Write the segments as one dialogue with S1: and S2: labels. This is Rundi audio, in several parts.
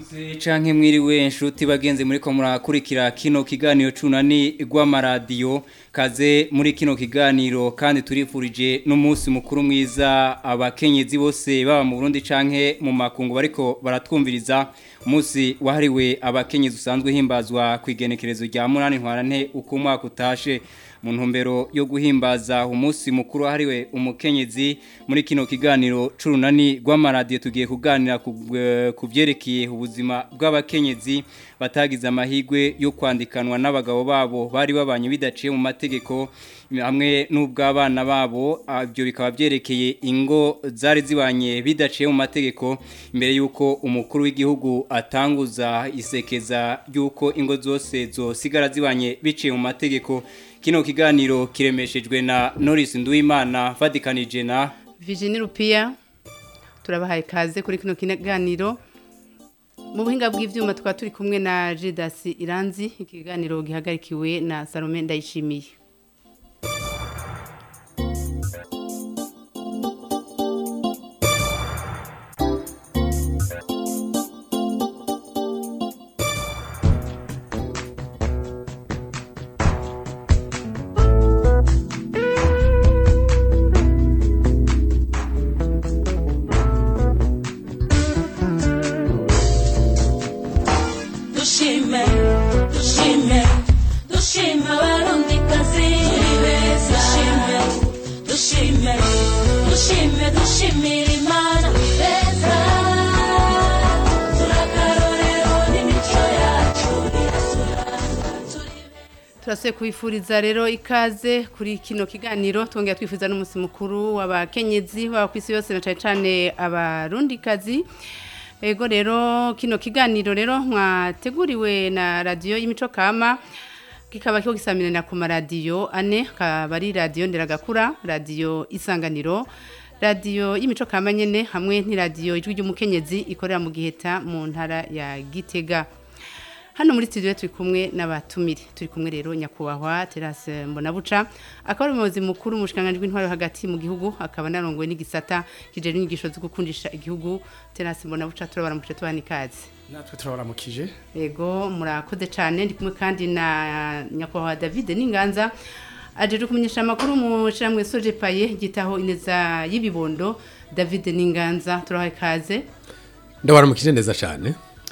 S1: canke mwiriwe nshuti bagenzi muri ko murakurikira kino kiganiro cunani rw'amaradiyo kaze muri kino kiganiro kandi turifurije n'umunsi mukuru mwiza abakenyezi bose baba mu Burundi canke mu makungu bariko baratwumviriza umunsi wahariwe abakenyezi usanzwe himbazwa ku igenekerezo rya munani ntwarante uko umwaka utashe mu ntumbero yo guhimbaza umunsi mukuru wahariwe umukenyezi muri kino kiganiro c'urunani rw'amaradiyo tugiye kuganira ku byerekeye ubuzima bw'abakenyezi batagize amahirwe yo kwandikanwa n'abagabo babo bari babanye bidaciye mu mategeko hamwe n'ubw'abana babo ibyo bikaba byerekeye ingo zari zibanye bidaciye mu mategeko imbere y'uko umukuru w'igihugu atanguza isekeza ry'uko ingo zose zosigara zibanye biciye mu mategeko kino kiganiro kiremeshejwe na Norris Nduwimana fatikanije na
S2: Virginie Rupia turabahaye kaze kuri kino kiganiro mu buhinga bw'ivyuma tukaba turi kumwe na Jidas Iranzi ikiganiro gihagarikiwe na Salome Ndayishimiye
S3: dushime dushime dushime abarundikazi dushime dushime dushime dushimira imana leta turakarorero n'imico yacu
S2: turasuye kubifuriza rero ikaze kuri kino kiganiro twongera twifuza n'umunsi mukuru w'abakenyezi baba ku isi yose na cyane cyane abarundikazi ego rero kino kiganiro rero mwateguriwe na radiyo y'imico kama kikaba kiho gisamirana ku maradiyo ane akaba ari radiyo nderagakura radiyo isanganiro radiyo y'imico kama nyine hamwe n'iradiyo ijwi ry'umukenyezi ikorera mu giheta mu ntara ya gitega hano muri studio turi kumwe n'abatumire turi kumwe rero nyakubahwa Terase Mbonabuca akaba ari umuyobozi mukuru mu bushikanganje bw'intwaro hagati mu gihugu akaba narongowe n'igisata kijeri inyigisho zo gukundisha igihugu Terase Mbonabuca turabaramukije tubana ikaze
S4: natwe turabaramukije
S2: yego murakoze cyane ndi kumwe kandi na nyakubahwa David Ninganza ajeje kumenyesha amakuru mu shiramwe Soje Paye gitaho ineza y'ibibondo David Ninganza turahaye kaze
S4: ndabaramukije neza cyane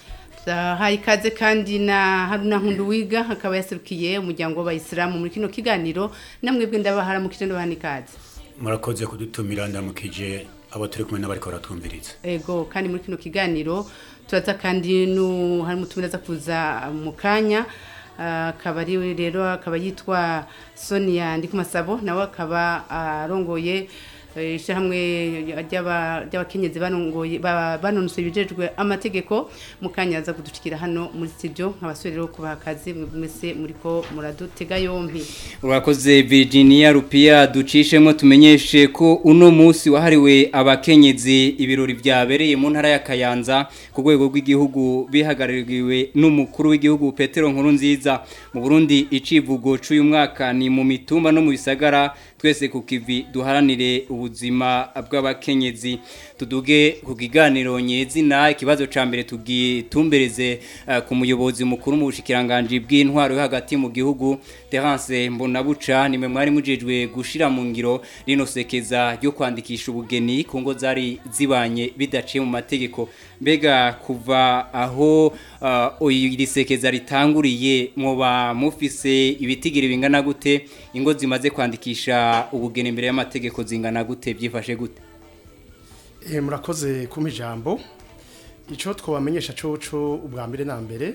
S2: hari ikaze kandi na haruna nkundu wiga akaba yaserukiye umuryango w'abayisilamu muri kino kiganiro namwebwe ndabaharamukije ndabaha ikaze
S5: murakoze kudutumira ndamukije abo turi kumwe n'abariko baratwumviriza
S2: ego kandi muri kino kiganiro turaza kandi nu hari mutumira za kuza mu kanya akaba ari rero akaba yitwa Sonia Ndikumasabo nawe akaba arongoye ishyirahamwe ry'abakenyezi banonose ibijejwe amategeko mu kanya aza kuducikira hano muri studio nk'abasore rero kubaha akazi mwese muri ko muradutega yombi
S1: urakoze Virginia Rupia ducishemo tumenyeshe ko uno munsi wahariwe abakenyezi ibirori byabereye mu ntara ya Kayanza ku rwego rw'igihugu bihagarariwe n'umukuru w'igihugu Petero Nkurunziza mu Burundi icivugo c'uyu mwaka ni mu mitumba no mu bisagara twese ku kivi duharanire ubuzima bw'abakenyezi tuduge ku kiganiro nyezina ikibazo ca mbere tugitumbereze uh, ku muyobozi mukuru mu bushikiranganje bw'intwaro yo hagati mu gihugu Terence Mbonabuca nimwe mwari mujejwe gushira mu ngiro rino sekeza ryo kwandikisha ubugeni ku ngo zari zibanye bidaciye mu mategeko mbega kuva aho uh, iri sekeza ritanguriye mwoba mufise ibitigiri bingana gute ingo zimaze kwandikisha ubugeni imbere y'amategeko zingana gute byifashe gute
S4: Eh murakoze kuma ijambo ico twabamenyesha coco ubwa mbere na mbere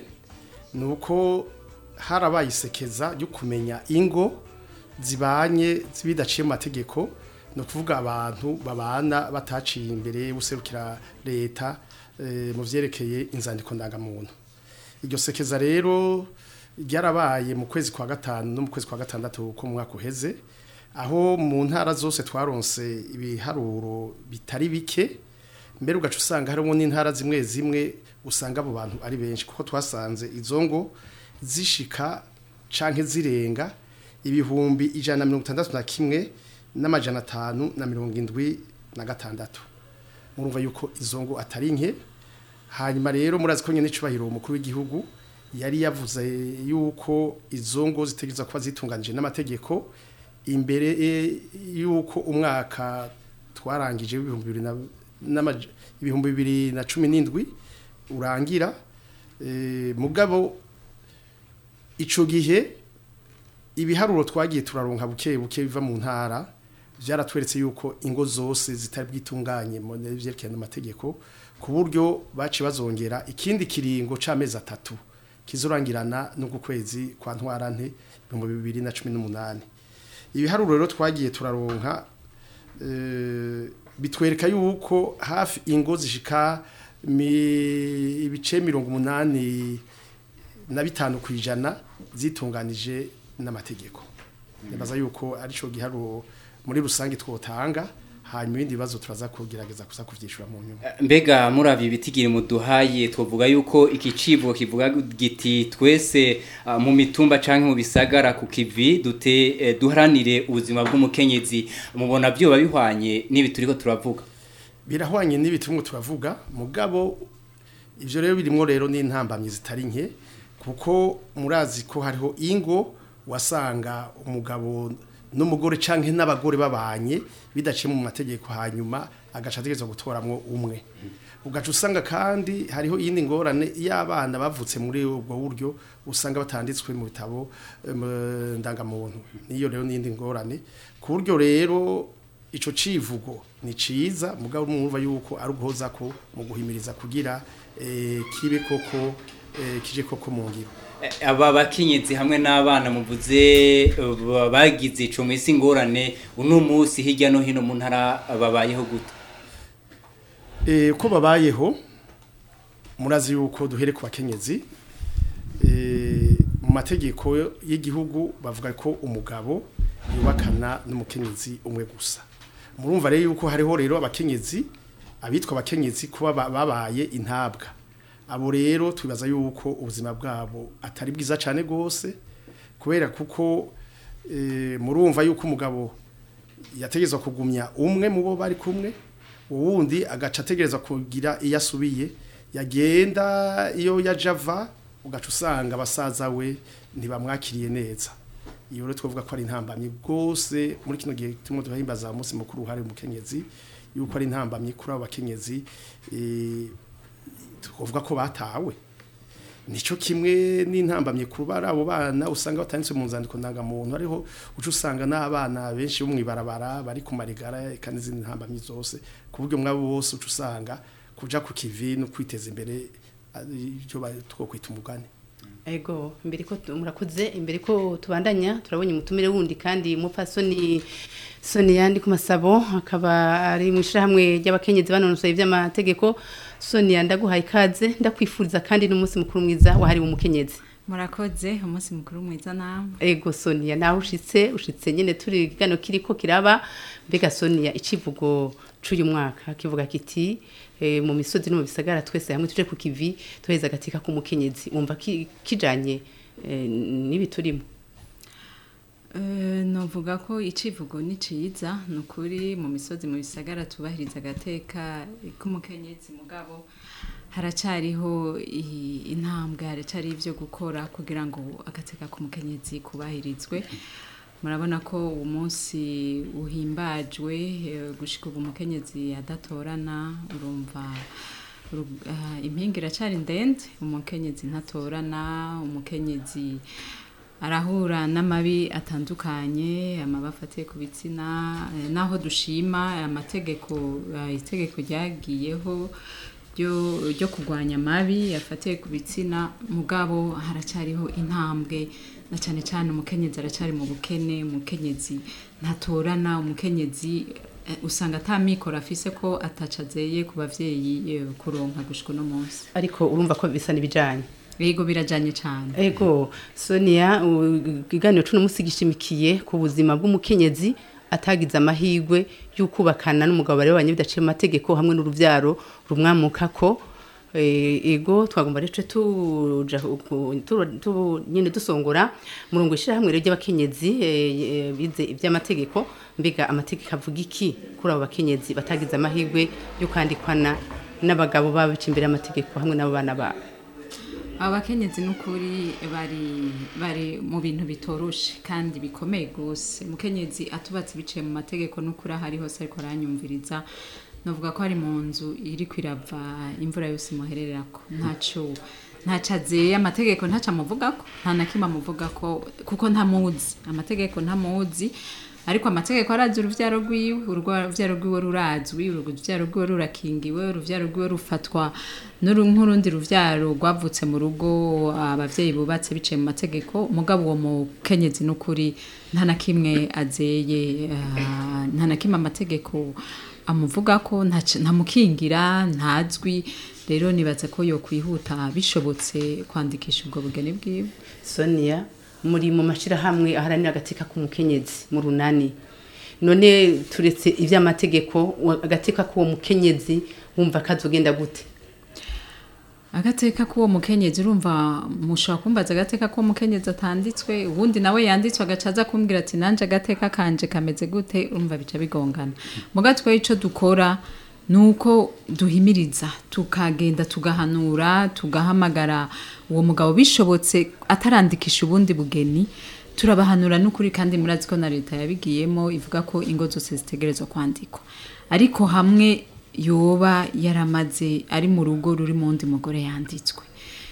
S4: nuko harabaye isekeza ryo kumenya ingo zibanye zibidaciye mu mategeko no kuvuga abantu babana bataciye imbere buserukira leta e, mu vyerekeye inzandiko ndangamuntu iryo sekeza rero ryarabaye mu kwezi kwa gatanu no mu kwezi kwa gatandatu ko mu mwaka uheze aho mu ntara zose twaronse ibiharuro bitari bike mbere ugaca usanga harimo n'intara zimwe zimwe usanga abo bantu ari benshi kuko twasanze izo ngo zishika canke zirenga ibihumbi ijana na mirongo itandatu na kimwe n'amajana atanu na mirongo indwi na gatandatu murumva yuko izo ngo atari nke hanyuma rero murazi ko nyine icubahiro umukuru w'igihugu yari yavuze yuko izo ngo zitegereza kuba zitunganije n'amategeko imbere eh, yuko umwaka twarangije w'ibihumbi bibiri na- n'amaja- ibihumbi bibiri na cumi n'indwi urangira eh, mugabo ico gihe ibiharuro twagiye turaronka buke buke biva mu ntara byaratweretse yuko ingo zose zitari bwitunganye mu vyerekeye n'amategeko ku buryo baci bazongera ikindi kiringo c'amezi atatu kizorangirana n'uku kwezi kwa ntwarante ibihumbi bibiri na cumi n'umunani ibiharuro rero twagiye turaronka eh, bitwereka yuko hafi ingo zishika mi- ibice mirongo umunani na bitanu ku ijana zitunganije n'amategeko nibaza yuko arico giharuro muri rusange twotanga hanyuma ibindi bibazo turaza kugerageza kuza kuvyishura mu nyuma
S1: mbega muravye ibitigiri muduhaye twovuga yuko iki civugo kivuga giti twese ah, mu mitumba canke mu bisagara ku kivi dute eh, duharanire ubuzima bw'umukenyezi mubona byoba bihwanye n'ibi turiko turavuga
S4: birahwanye n'ibitumwe turavuga mugabo ivyo rero birimwo rero n'intambamyi zitari nke kuko murazi ko hariho ingo wasanga umugabo n'umugore canke n'abagore babanye bidaciye mu mategeko hanyuma agaca ategerezwa gutoramwo umwe ugaca usanga kandi hariho iyindi ngorane y'abana bavutse muri ubwo buryo usanga batanditswe mu bitabo em, ndangamuntu niyo rero n'iyindi ngorane ku buryo rero ico civugo ni ciza mugabo mwumva yuko ari uguhoza ko mu guhimiriza kugira eh, kibe koko eh, kije koko mu ngiro
S1: Eh, aba bakenyezi hamwe n'abana muvuze eh, ba- bagize ico mwisi ngorane uno munsi hirya no hino mu ntara babayeho gute
S4: Eh, uko babayeho murazi yuko duhere ku bakenyezi eh, mu mategeko y'igihugu bavuga ko umugabo yubakana n'umukenyezi umwe gusa murumva rero yuko hariho rero abakenyezi abitwa abakenyezi kuba ba- babaye intabwa abo rero twibaza yuko ubuzima bwabo atari bwiza cyane rwose kubera kuko eh, murumva yuko umugabo yategezwa kugumya umwe mu bo bari kumwe uwundi agaca ategereza kugira iyo asubiye yagenda iyo yajava ugaca usanga abasaza we ntibamwakiriye neza iyo rero twavuga ko ari intambamyi rwose muri kino gihe turimo turahimbaza umunsi mukuru uhari umukenyezi yuko ari intambamyi kuri abo bakenyezi eh, twavuga ko batawe nico kimwe n'intambamye kuba ari abo bana usanga batanditse mu nzandiko ndangamuntu ariho uca usanga n'abana benshi bo mw'ibarabara bari ku marigara kandi izindi ntambamye zose ku buryo mwabo bose uca usanga kuja ku kivi no kwiteza imbere ari byo ba- twokwita umugani
S2: Ego, imbere ko tu- murakoze imbere ko tubandanya turabonye umutumire wundi kandi mupfasoni Soni yandi ku masabo akaba ari mu ishyirahamwe ry'abakenyezi banonosoye iby'amategeko Soni ndaguhaye ikaze ndakwifuriza kandi n'umunsi mukuru mwiza wahariwe umukenyezi
S6: murakoze umunsi mukuru mwiza namwe
S2: Ego Sonia nawe ushitse ushitse nyene turi gano kiriko kiraba mbega Sonia icivugo c'uyu mwaka kivuga kiti eh, mu misozi no mu bisagara twese hamwe tuje ku kivi tuheza gatika ku mukenyezi wumva ki- kijanye eh, nibi turimo
S6: Eh, novuga ko icivugo ni ciza ni ukuri mu misozi mu bisagara tubahiriza agateka k'umukenyezi mugabo haracariho i- intambwe haracari ivyo gukora kugira ngo agateka k'umukenyezi kubahirizwe murabona ko uwo munsi uhimbajwe eh, gushika ubu umukenyezi adatorana urumva uru- ah, impinga iracari ndende umukenyezi ntatorana umukenyezi arahura n'amabi atandukanye amabi afatiye ku bitsina eh, naho dushima amategeko eh, itegeko ryagiyeho ryo ryo kurwanya amabi afatiye ku bitsina mugabo haracyariho intambwe na cyane cyane umukenyezi aracyari mu bukene umukenyezi ntatorana umukenyezi eh, usanga atamikoro afise ko atacazeye ku bavyeyi eh, kuronka gushika uno munsi
S2: ariko urumva ko bisa nibijanye
S6: yego birajanye cyane
S2: Ego Sonia u- ikiganiro cuno musi gishimikiye ku buzima bw'umukenyezi atagize amahirwe y'ukubakana n'umugabo bari babanye bidaciye mu mategeko hamwe n'uruvyaro rumwamukako Eh, ego twagomba rero tuja ku- tu- tu- nyene dusongora murongo ishira hamwe rero ry'abakenyezi eh, eh, bize ivy'amategeko mbega amategeko avuga iki kuri abo bakenyezi batagize amahirwe yo kwandikwana n'abagabo babo bica imbere y'amategeko hamwe n'abo bana babo
S6: abakenyezi n'ukuri bari bari mu bintu bitoroshe kandi bikomeye gose mukenyezi atubatse biciye mu mategeko n'ukuri ahari hose ariko aranyumviriza novuga ko ari mu nzu iri kwirava imvura yose imuhererako ntaco ntaco azeye amategeko ntaco amuvugako nta na kimwe amuvugako kuko ntamuzi amategeko ntamuzi ariko amategeko arazi uruvyaro rwiwe urwa- uruvyaro rwiwe rurazwi uruvyaro rwiwe rurakingiwe uruvyaro rwiwe rufatwa n'uru- nk'urundi ruvyaro rwavutse mu rugo abavyeyi bubatse biciye mu mategeko mugabo uwo mukenyezi n'ukuri nta na kimwe azeye ah, nta na kimwe amategeko amuvuga ko ntac- ntamukingira ntazwi rero nibaza ko yokwihuta bishobotse kwandikisha ubwo bugeni bwiwe
S2: sonia muri mu mashyirahamwe aharanira agateka k'umukenyezi mu runani none turetse iby'amategeko wa- agateka k'uwo mukenyezi wumva kazogenda gute
S6: agateka k'uwo mukenyezi urumva mushobora kumbaza agateka k'uwo mukenyezi atanditswe ubundi nawe yanditswe agaca aza kumbwira ati nanje agateka kanje kameze gute urumva bica bigongana muga twe ico dukora nuko duhimiriza tukagenda tugahanura tugahamagara uwo mugabo bishobotse atarandikisha ubundi bugeni turabahanura n'ukuri kandi murazi ko na leta yabigiyemo ivuga ko ingo zose zitegerezwa kwandikwa ariko hamwe yoba yaramaze ari mu rugo ruri mu wundi mugore yanditswe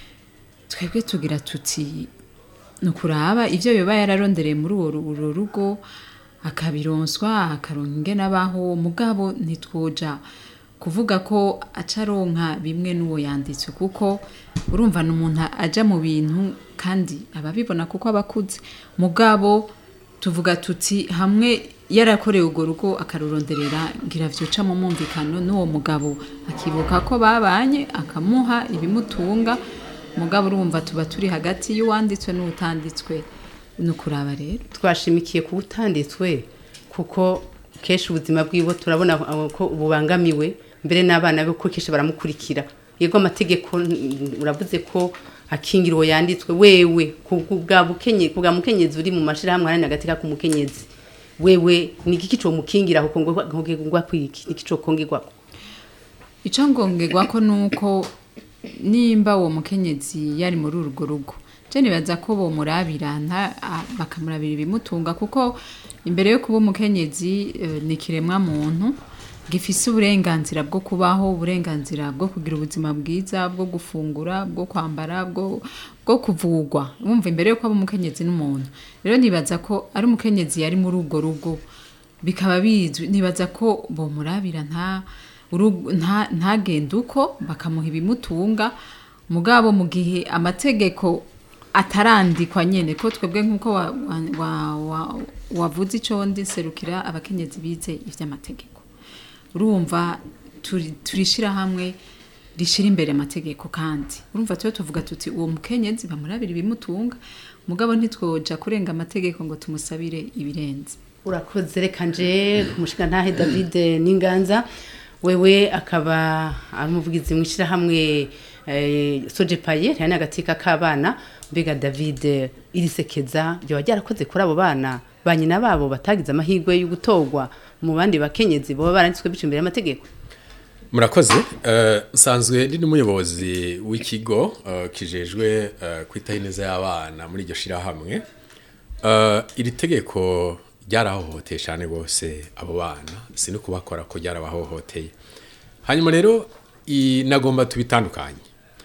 S6: twebwe tugira tuti ni ukuraba ibyo yoba yararondereye muri uwo ru- uru rugo akabironswa akaronka ingene abaho mugabo ntitwoja kuvuga ko acaronka bimwe n'uwo yanditswe kuko urumva ni umuntu aja mu bintu kandi ababibona kuko aba akuze mugabo tuvuga tuti hamwe yarakorewe urwo rugo akaruronderera ngira vyuca mu mwumvikano n'uwo mugabo akibuka ko babanye akamuha ibimutunga mugabo urumva tuba turi hagati y'uwanditswe n'utanditswe ni ukuraba rero
S2: twashimikiye ku butanditswe kuko kenshi ubuzima bwiwe turabona aho ko bubangamiwe mbere n'abana be ko kenshi baramukurikira yego amategeko mm, uravuze ko akingira uwo yanditswe wewe ku ku bwa bukenye ku bwa mukenyezi uri mu mashirahamwe aharanira agateka k'umukenyezi wewe ni igiki co mukingira kuko ngo ngwa kwiki ni ikico kongerwa
S6: icyo ngongerwa ko ni uko nimba uwo mukenyezi yari muri urwo rugo je nibaza ko bomurabira nta- a- bakamurabira ibimutunga kuko imbere yo kuba umukenyezi eh, ni ikiremwa muntu gifise uburenganzira bwo kubaho uburenganzira bwo kugira ubuzima bwiza bwo gufungura bwo kwambara bwo bwo kuvugwa wumva imbere yo kuba umukenyezi n'umuntu rero nibaza ko ari umukenyezi yari muri urwo rugo bikaba bizwi nibaza ko bomurabira nta urugo- nta- ntagende uko bakamuha ibimutunga mugabo mu gihe amategeko atarandikwa nyene ko twebwe nk'uko wa- wa- wa- wa- wavuze ico ndi serukira abakenyezi bize ivy'amategeko urumva turi- turishira hamwe rishira imbere amategeko kandi urumva tuba tuvuga tuti uwo mukenyezi bamurabira ibimutunga mugabo ntitwoja kurenga amategeko ngo tumusabire ibirenze
S2: urakoze reka nje kumushinga ntahe david n'inganza wewe akaba ari umuvugizi mu ishyirahamwe eh, soje paye rihana agateka k'abana mbega david irisekeza ryoba ryarakoze kuri abo bana ba nyina babo batagize amahirwe yo gutorwa mu bandi bakenyezi baba baranditswe bica imbere y'amategeko
S7: murakoze eh, nsanzwe ndi n'umuyobozi w'ikigo eh, kijejwe eh, kwitaho ineza y'abana muri iryo shirahamwe Eh, iri tegeko ryarahohoteye cyane rwose abo bana si no kubakora ko ryarabahohoteye hanyuma rero i- nagomba tubitandukanye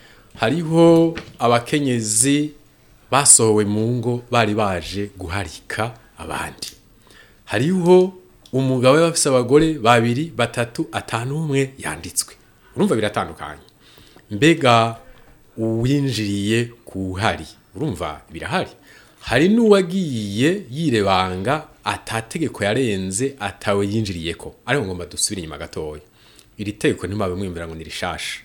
S7: hariho abakenyezi basohowe mu ngo bari baje guharika abandi hariho umugabo bafise abagore babiri batatu atanu umwe yanditswe urumva biratandukanye mbega uwinjiriye kuhari urumva birahari hari n'uwagiye yirebanga atategeko yarenze atawe yinjiriyeko ariko ngomba dusubire inyuma gatoya iri tegeko ntimabe mwimvira ngo ni rishasha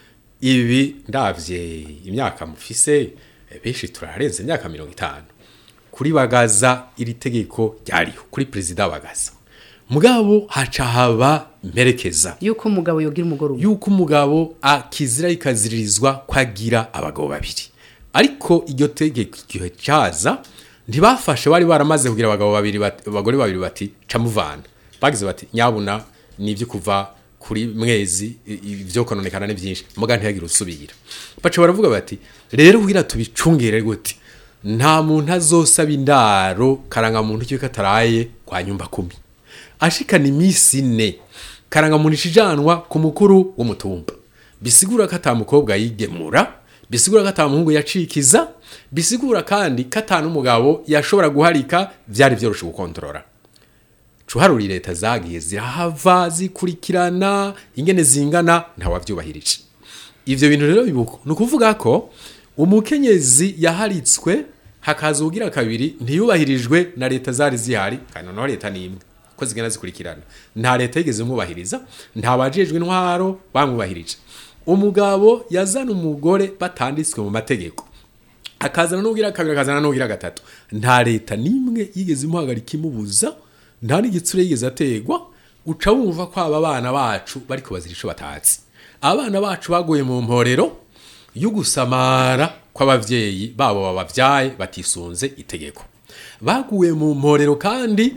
S7: ibi ndavye imyaka mufise eh, benshi turarenze imyaka mirongo itanu kuri bagaza iri tegeko ryariho kuri perezida bagaza mugabo haca haba mperekeza
S2: yuko umugabo yogira umugoroba
S7: yuko umugabo akizira ikaziririzwa kwagira abagabo babiri ariko iryo tegeko igihe cyaza ntibafashe bari baramaze kugira abagabo babiri bati- abagore babiri bati camuvana bagize bati nyabuna nibyo kuva kuri mwezi i- i- ivyo kononekana ni byinshi muga ntiyagire usubira baca baravuga bati rero kugira tubicungere gute nta muntu azosaba indaro karangamuntu kiwe kataraye kwa nyumba kumi ashikana iminsi ine karangamuntu ishijanwa ku mukuru w'umutumba bisigura ko ata mukobwa yigemura bisigura ko ata muhungu yacikiza bisigura kandi ko ata n'umugabo yashobora guharika vyari vyoroshe gukontorora cuharuri leta zagiye zirahava zikurikirana ingene zingana ntawavyubahirije ivyo bintu rero bibuko ni ukuvuga ko umukenyezi yaharitswe hakaza ugira kabiri ntiyubahirijwe na leta zari zihari kandi noneho leta ni imwe ko zigenda zikurikirana nta leta yigeze imwubahiriza nta bajejwe intwaro bamwubahirije umugabo yazana umugore batanditswe mu mategeko akazana n'ugira kabiri akazana n'ugira gatatu nta leta n'imwe yigeze imuhagarika imubuza nta n'igitsure yigeze ategwa uca wumva ko aba bana bacu bariko bazira ico batatsi abana bacu baguye mu mporero yo gusamara kw'abavyeyi babo babavyaye batisunze itegeko baguye mu mporero kandi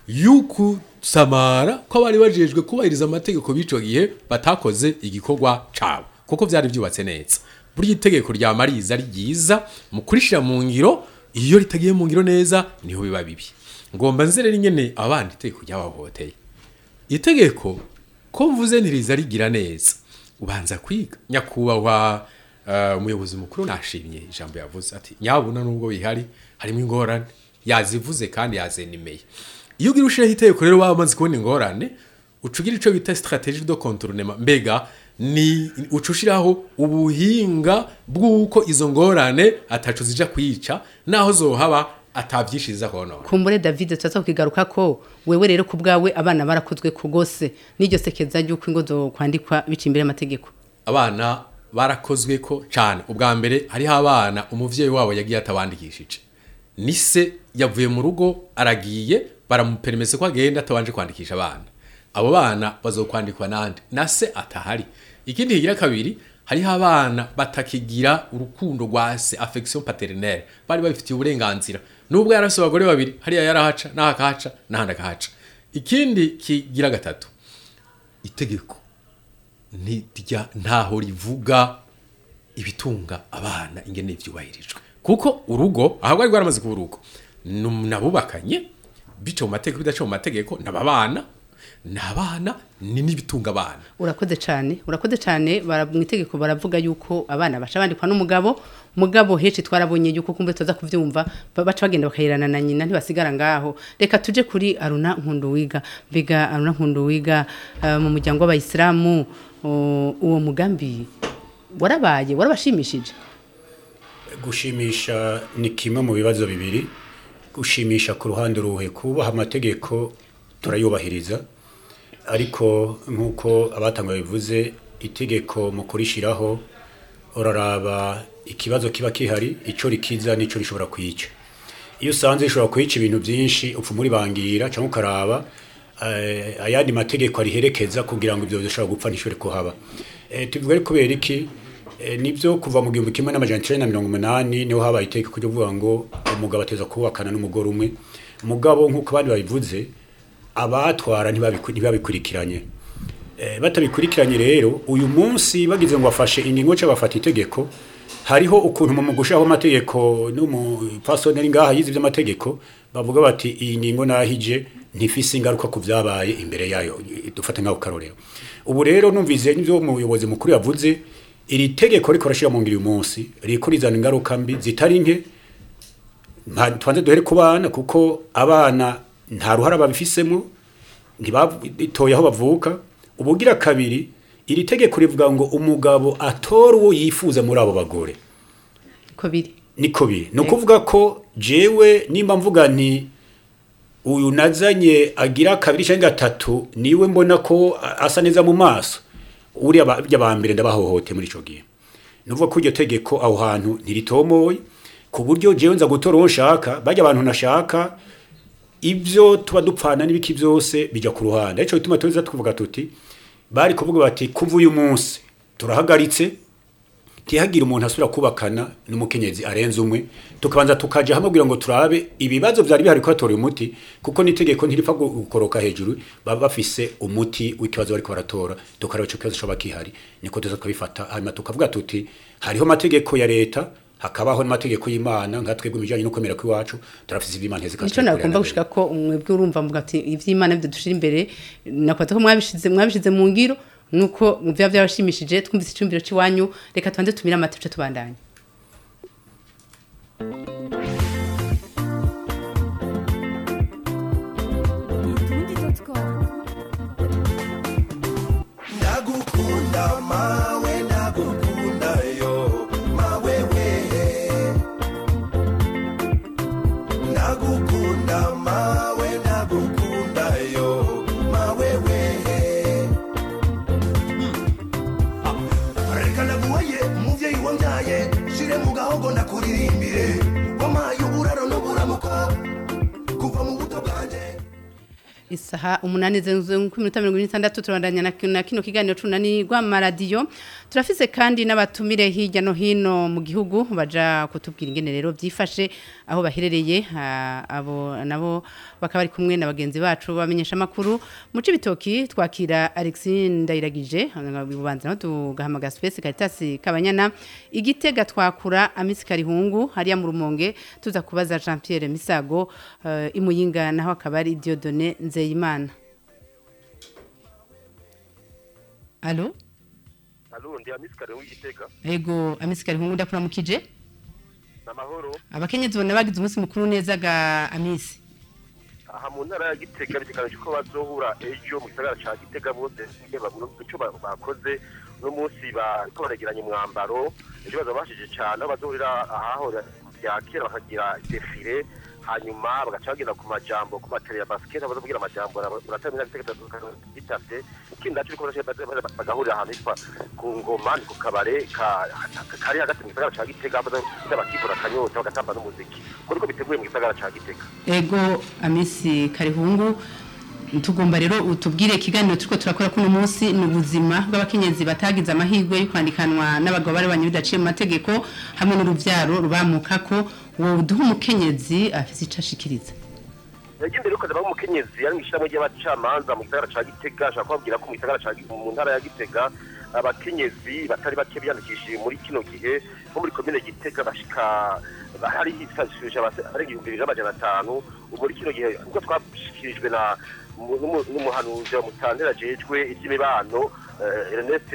S7: y'ukusamara ko bari bajejwe kubahiriza amategeko b'ico gihe batakoze igikorwa cabo kuko vyari vyubatse neza burya itegeko rya mariza ari ryiza mu kurishira mu ngiro iyo ritagiye mu ngiro neza niho biba bibi ngomba nze rero ingene abana itegeko ryabahohoteye itegeko ko mvuze ntiriza rigira neza ubanza kwiga nyakubahwa eh, umuyobozi mukuru nashimye ijambo yavuze ati nyabuna nubwo bihari harimo ingorane yazivuze kandi yazenimeye iyo ugira ushiraho itegeko rero waba umaze kubona ingorane uca ugira ico bita strategie de contournement mbega ni uca ushiraho ubuhinga bw'uko izo ngorane ataco zija kwica naho zohaba atavyishiriza konona
S2: kumbure david tuza kukigaruka ko wewe rero ku bwawe abana barakozwe ku gose n'iryo sekeza ry'uko ingo zo kwandikwa bica imbere y'amategeko
S7: abana barakozwe ko cyane ubwa mbere hariho abana umuvyeyi wabo yagiye atabandikishije nise yavuye mu rugo aragiye baramuperemese ko agenda atabanje kwandikisha abana abo bana bazokwandikwa nande na se atahari ikindi kigira kabiri hariho abana batakigira urukundo rwa se affection paternelle bari babifitiye uburenganzira nubwo yarafise abagore babiri hariya yarahaca n'aha akahaca n'ahandi akahaca ikindi kigira gatatu itegeko ntirya ntaho rivuga ibitunga abana ingene vyubahirijwe kuko urugo aho rwari rwaramaze kuba urugo nu- nabubakanye bica mu mategeko bidaca mu mategeko nababana nabana ni n'ibitunga abana
S2: urakoze cyane urakoze cyane bara- mu itegeko baravuga yuko abana baca bandikwa n'umugabo mugabo henshi twarabonye yuko kumbe tuza kuvyumva ba- baca bagenda bakayirana na nyina ntibasigara ngaho reka tuje kuri aruna nkunduwiga mbega aruna nkunduwiga uh, mu muryango w'abayisilamu uh, uwo mugambi warabaye warabashimishije
S5: gushimisha ni kimwe mu bibazo bibiri gushimisha ku ruhande ruhe kubaha amategeko turayubahiriza ariko nk'uko abatanga bivuze itegeko mu kurishiraho uraraba ikibazo kiba kihari icyo rikiza n'icyo rishobora kwica iyo usanze rishobora kwica ibintu byinshi upfa muri bangira cyangwa ukaraba eh, ayandi mategeko ariherekeza kugira ngo ibyo bishobora gupfa ntishobore kuhaba Eh, tuvuga ari kubera iki Eh, nibyo kuva mu gihumbi kimwe n'amajana icenda na mirongo umunani niho habaye itegeko ryo kuvuga ngo umugabo ateza kubakana n'umugore umwe mugabo nk'uko abandi babivuze abatwara ntibabiku- ntibabikurikiranye Eh, batabikurikiranye rero uyu munsi bagize ngo bafashe ingingo cyangwa bafata itegeko hariho ukuntu mu gushaho amategeko n'umupasoni ari ngaha yize iby'amategeko bavuga bati iyi ngingo nahije ntifise ingaruka ku byabaye imbere yayo dufate nk'ako karorero ubu rero numvise n'ibyo umuyobozi mukuru yavuze iri tegeko riko rashira mu ngiro uyu munsi riko rizana ingaruka mbi zitari nke nta- twanze duhere ku bana kuko abana nta ruhara babifisemo ntibatoye aho bavuka ubugira kabiri iri tegeko rivuga ngo umugabo atora uwo yifuza muri abo bagore
S2: ko biri
S5: niko biri ni ukuvuga ko jewe nimba mvuga nti uyu nazanye agira kabiri cyangwa gatatu niwe mbona ko a- asa neza mu maso uriya ba- barya ba mbere ndabahohote muri icyo gihe ni ukuvuga ko iryo tegeko aho hantu ntiritomoye ku buryo jewe nza gutora uwo nshaka bajya abantu nashaka ibyo tuba dupfana n'ibiki byose bijya ku ruhande aricyo bituma tuza tuvuga tuti bari kuvuga bati kuva uyu munsi turahagaritse ntihagire umuntu asubira kubakana n'umukenyezi arenze umwe tukabanza tukaja hamwe kugira ngo turabe ibibazo vyari bihari ko hatora umuti kuko n'itegeko ntiripfa gu- gukoroka hejuru baba bafise umuti w'ikibazo bariko baratora tukaraba ico kibazo coba kihari niko tuza tukabifata hanyuma tukavuga tuti hariho amategeko ya leta hakabaho n'amategeko y'imana nka twebwe mu bijanye no kwemera kw'iwacu turafise ivy'imana hezeka
S2: Nico nagomba gushika ko mwebwe urumva mvuga ati ivy'Imana byo dushira imbere nakwata ko mwabishize mwabishize mu ngiro nuko muvya byabashimishije twumvise icumbiro ciwanyu reka twanze tumira amatuce tubandanye
S8: ndagukunda mawe ndagukunda yo mawe we ndagukunda mawe ndagukunda yo mawe we reka naguhaye umuvyeyi wambyaye shire mu gahogo ndakuririmbire wamaye uburaro n'uburamuko kuva mu buto bwanje
S2: isaha umunani zenze ku minota mirongo ine n'itandatu turabandanya na kino- na kino kiganiro cunani rw'amaradiyo turafise kandi n'abatumire hirya no hino mu gihugu baja kutubwira ingene rero byifashe aho baherereye ah, abo nabo bakaba bari kumwe na bagenzi bacu bamenyesha amakuru mu cibitoki twakira Alexis Ndayiragije bubanza no tugahamagara Space Caritas Kabanyana igitega twakura Amisi Karihungu hariya mu rumonge tuza kubaza Jean Pierre Misago eh, imuyinga naho akaba ari Dieudonné Nzeyimana Allo
S9: Halo, ndi Amisikare w'igitega.
S2: Ego Amisi Karihungu ndakuramukije
S9: Namahoro.
S2: abakenyezi bona bagize umunsi mukuru neza ga Amisi
S9: Aha mu ntara ya Gitega biteganijwe ko bazohura ejo mu gisagara ca Gitega bose nge bagura ico ba- bakoze no munsi bariko baregeranya umwambaro ejo bazabashije cyane aho bazohurira ahahora bya kera bakagira defile hanyuma bagaca bagenda ku majambo ku matere ya basket bazovugira amajambo muratamenya Gitega gitavye ikindi naco biko bagahurira ahantu hitwa ku ngoma ni ku kabare ka- ka- kari hagati mu gisagara ca Gitega bazohita bakivura akanyota bagatamba n'umuziki kuriko biteguye mu gisagara ca Gitega
S2: Ego Amisi Karihungu tugomba rero utubwire ikiganiro turiko turakora kuno munsi ni ubuzima bw'abakenyezi batagize amahirwe yo kwandikanwa n'abagabo bari banye bidaciye mu mategeko hamwe n'uruvyaro rubamukako wowe uduha umukenyezi afise ico ashikiriza
S9: yagiye imbere yuko adabaho umukenyezi ari mu ishyirahamwe ry'abacamanza mu gisagara ca gitega ashaka kubabwira ko mu gisagara ca Gi- mu ntara ya gitega abakenyezi batari bake biyandikishije muri kino gihe nko muri komine gitega bashika hari hifashishije abase- arenga ibihumbi bibiri n'amajana atanu ubu muri kino gihe ubwo twashikirijwe na mu- n'umu- n'umuhanuzi wa mutandera ajejwe iby'imibano eh, Ernest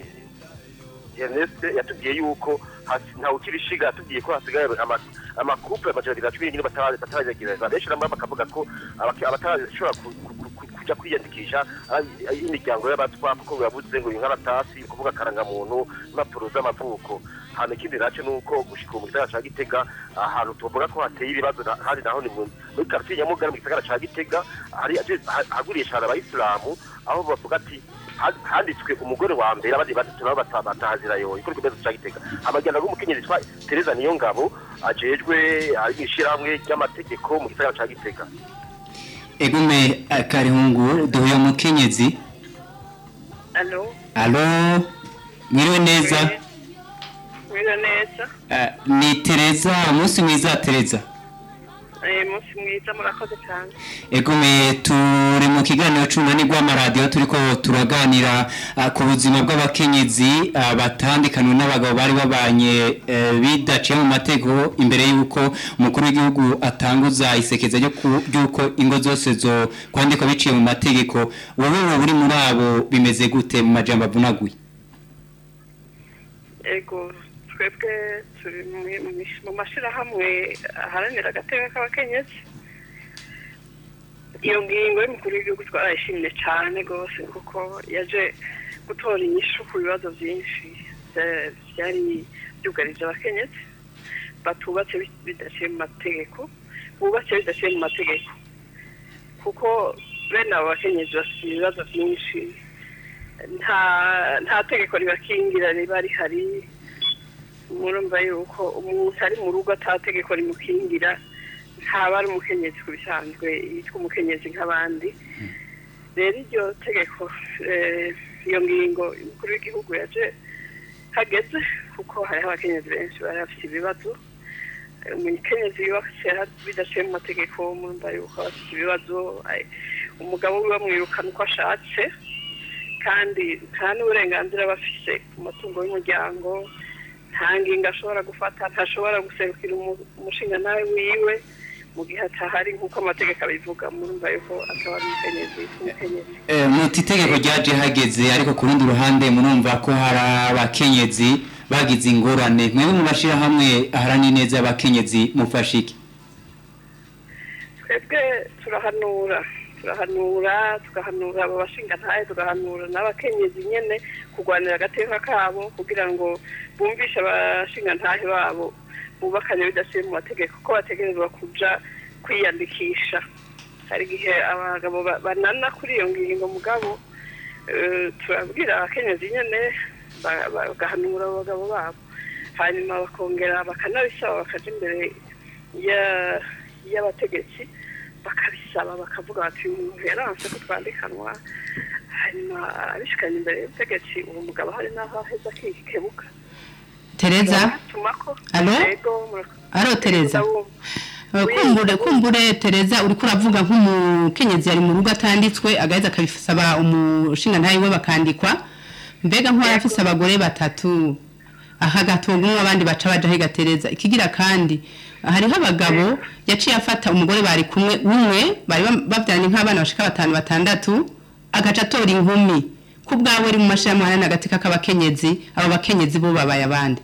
S9: Ernest yatubwiye yuko hasi- ntawe ukibishiga yatubwiye ko hasigaye ama- amakupe amajana abiri na cumi n'ine batara- bataragereza benshi namwe bakavuga ko abake- abatarashobora ku- ku- ku- kuja kwiyandikisha ari- ari imiryango y'abatwa kuko birabuze ngo inkaratasi kuvuga akarangamuntu impapuro z'amavuko hano ikindi naco ni uko gushika ubu mu gisagara ca gitega ahantu tuvuga ko hateye ibibazo na- kandi naho ni mu- muri kartiye nyamugari mu gisagara ca gitega hari ha- haguriye cane abayisilamu aho bavuga ati ha- handitswe umugore wa mbere abandi batatu nabo bata- batahazira yoye kuri kibazo ca gitega amajyana y'umukenyezi yitwa Tereza Niyongabo ajejwe ari mw'ishirahamwe ry'amategeko mu gisagara ca gitega
S1: Egume Karihungu duhuye umukenyezi
S10: Alo,
S1: Allo Mwiriwe neza
S10: mwiriwe neza.
S1: Eh, ni Tereza umunsi mwiza Tereza
S10: Eh, munsi mwiza murakoze cyane.
S1: Egume turi mu kiganiro c'umunani rw'amaradiyo turiko turaganira ah, ku buzima bw'abakenyezi ah, batandikanwe n'abagabo bari babanye eh, bidaciye mu mategeko imbere y'uko umukuru w'igihugu atanguza isekeza ryo ku- ry'uko ingo zose zo kwandikwa biciye mu mategeko wowe wowe uri muri abo bimeze gute mu majambo avunaguye
S10: Ego, twebwe turi mu- mu mish- mu mashirahamwe aharanira agateka k'abakenyezi. Iyo ngingo y'umukuru w'igihugu twarayishimye cyane rwose kuko yaje gutora inyishu ku bibazo byinshi bya- byari byugarije abakenyezi batubatse bi- bidaciye mu mategeko bubatse bidaciye mu mategeko kuko bene abo bakenyezi bafite ibibazo byinshi nta nta tegeko ribakingira riba rihari murumva yuko umuntu ari mu rugo ata tegeko rimukingira ntaba ari umukenyezi ku bisanzwe yitwa umukenyezi nk'abandi rero iryo tegeko eh, iyo ngingo umukuru w'igihugu yaje hageze kuko hariho abakenyezi benshi bari bafite ibibazo Eh, umukenyezi yubatse bidaciye mu mategeko murumva yuko aba afite ibibazo eh, umugabo we bamwirukana uko ashatse kandi nta n'uburenganzira aba afise ku matungo y'umuryango nta ngingo ashobora gufata ntashobora guserukira umu- umushingantahe wiwe mu gihe atahari nk'uko amategeko abivuga murumva yuko ataba ari umukenyezi umukenyezi
S1: Eh, muti itegeko ryaje hageze ariko ku rundi ruhande murumva ko hari abakenyezi bagize ingorane mwebwe mu mashyirahamwe aharanira neza y'abakenyezi mufashe iki
S10: twebwe turahanura turahanura tugahanura abo bashingantahe tugahanura n'abakenyezi nyene kurwanira agateka kabo kugira ngo bumvishe abashingantahe babo bubakanye bidasiye mu mategeko ko bategerezwa kuja kwiyandikisha hari igihe abagabo ba- banana kuri iyo ngingo mugabo eh, turabwira abakenyezi nyene ba- ba- bagahanura abo bagabo babo hanyuma bakongera bakanabisaba bakaja imbere ya- y'abategetsi bakabisaba bakavuga bati umuntu yaranse ko twandikanwa hanyuma abishikanye imbere y'ubutegetsi uwo mugabo hari n'aho aheza akikebuka
S2: tereza
S10: tumako
S2: Alo?
S10: yego murakoze.
S2: alo tereza
S10: Ndabumva.
S2: Eh, kumbure kumbure tereza uriko uravuga nk'umukenyezi yari mu rugo atanditswe agaheza akabisaba umushinga ntayi we bakandikwa mbega nk'uwari afise abagore batatu aha gatunga umwe abandi baca baja higa tereza ikigira kandi hariho abagabo yaciye afata umugore bari kumwe umwe bari bam- bavyaranye nk'abana bashika batanu batandatu agaca atora inkumi ku bwawe uri mu mashirahamwe ahanini agatika k'abakenyezi abo bakenyezi bo babaye abandi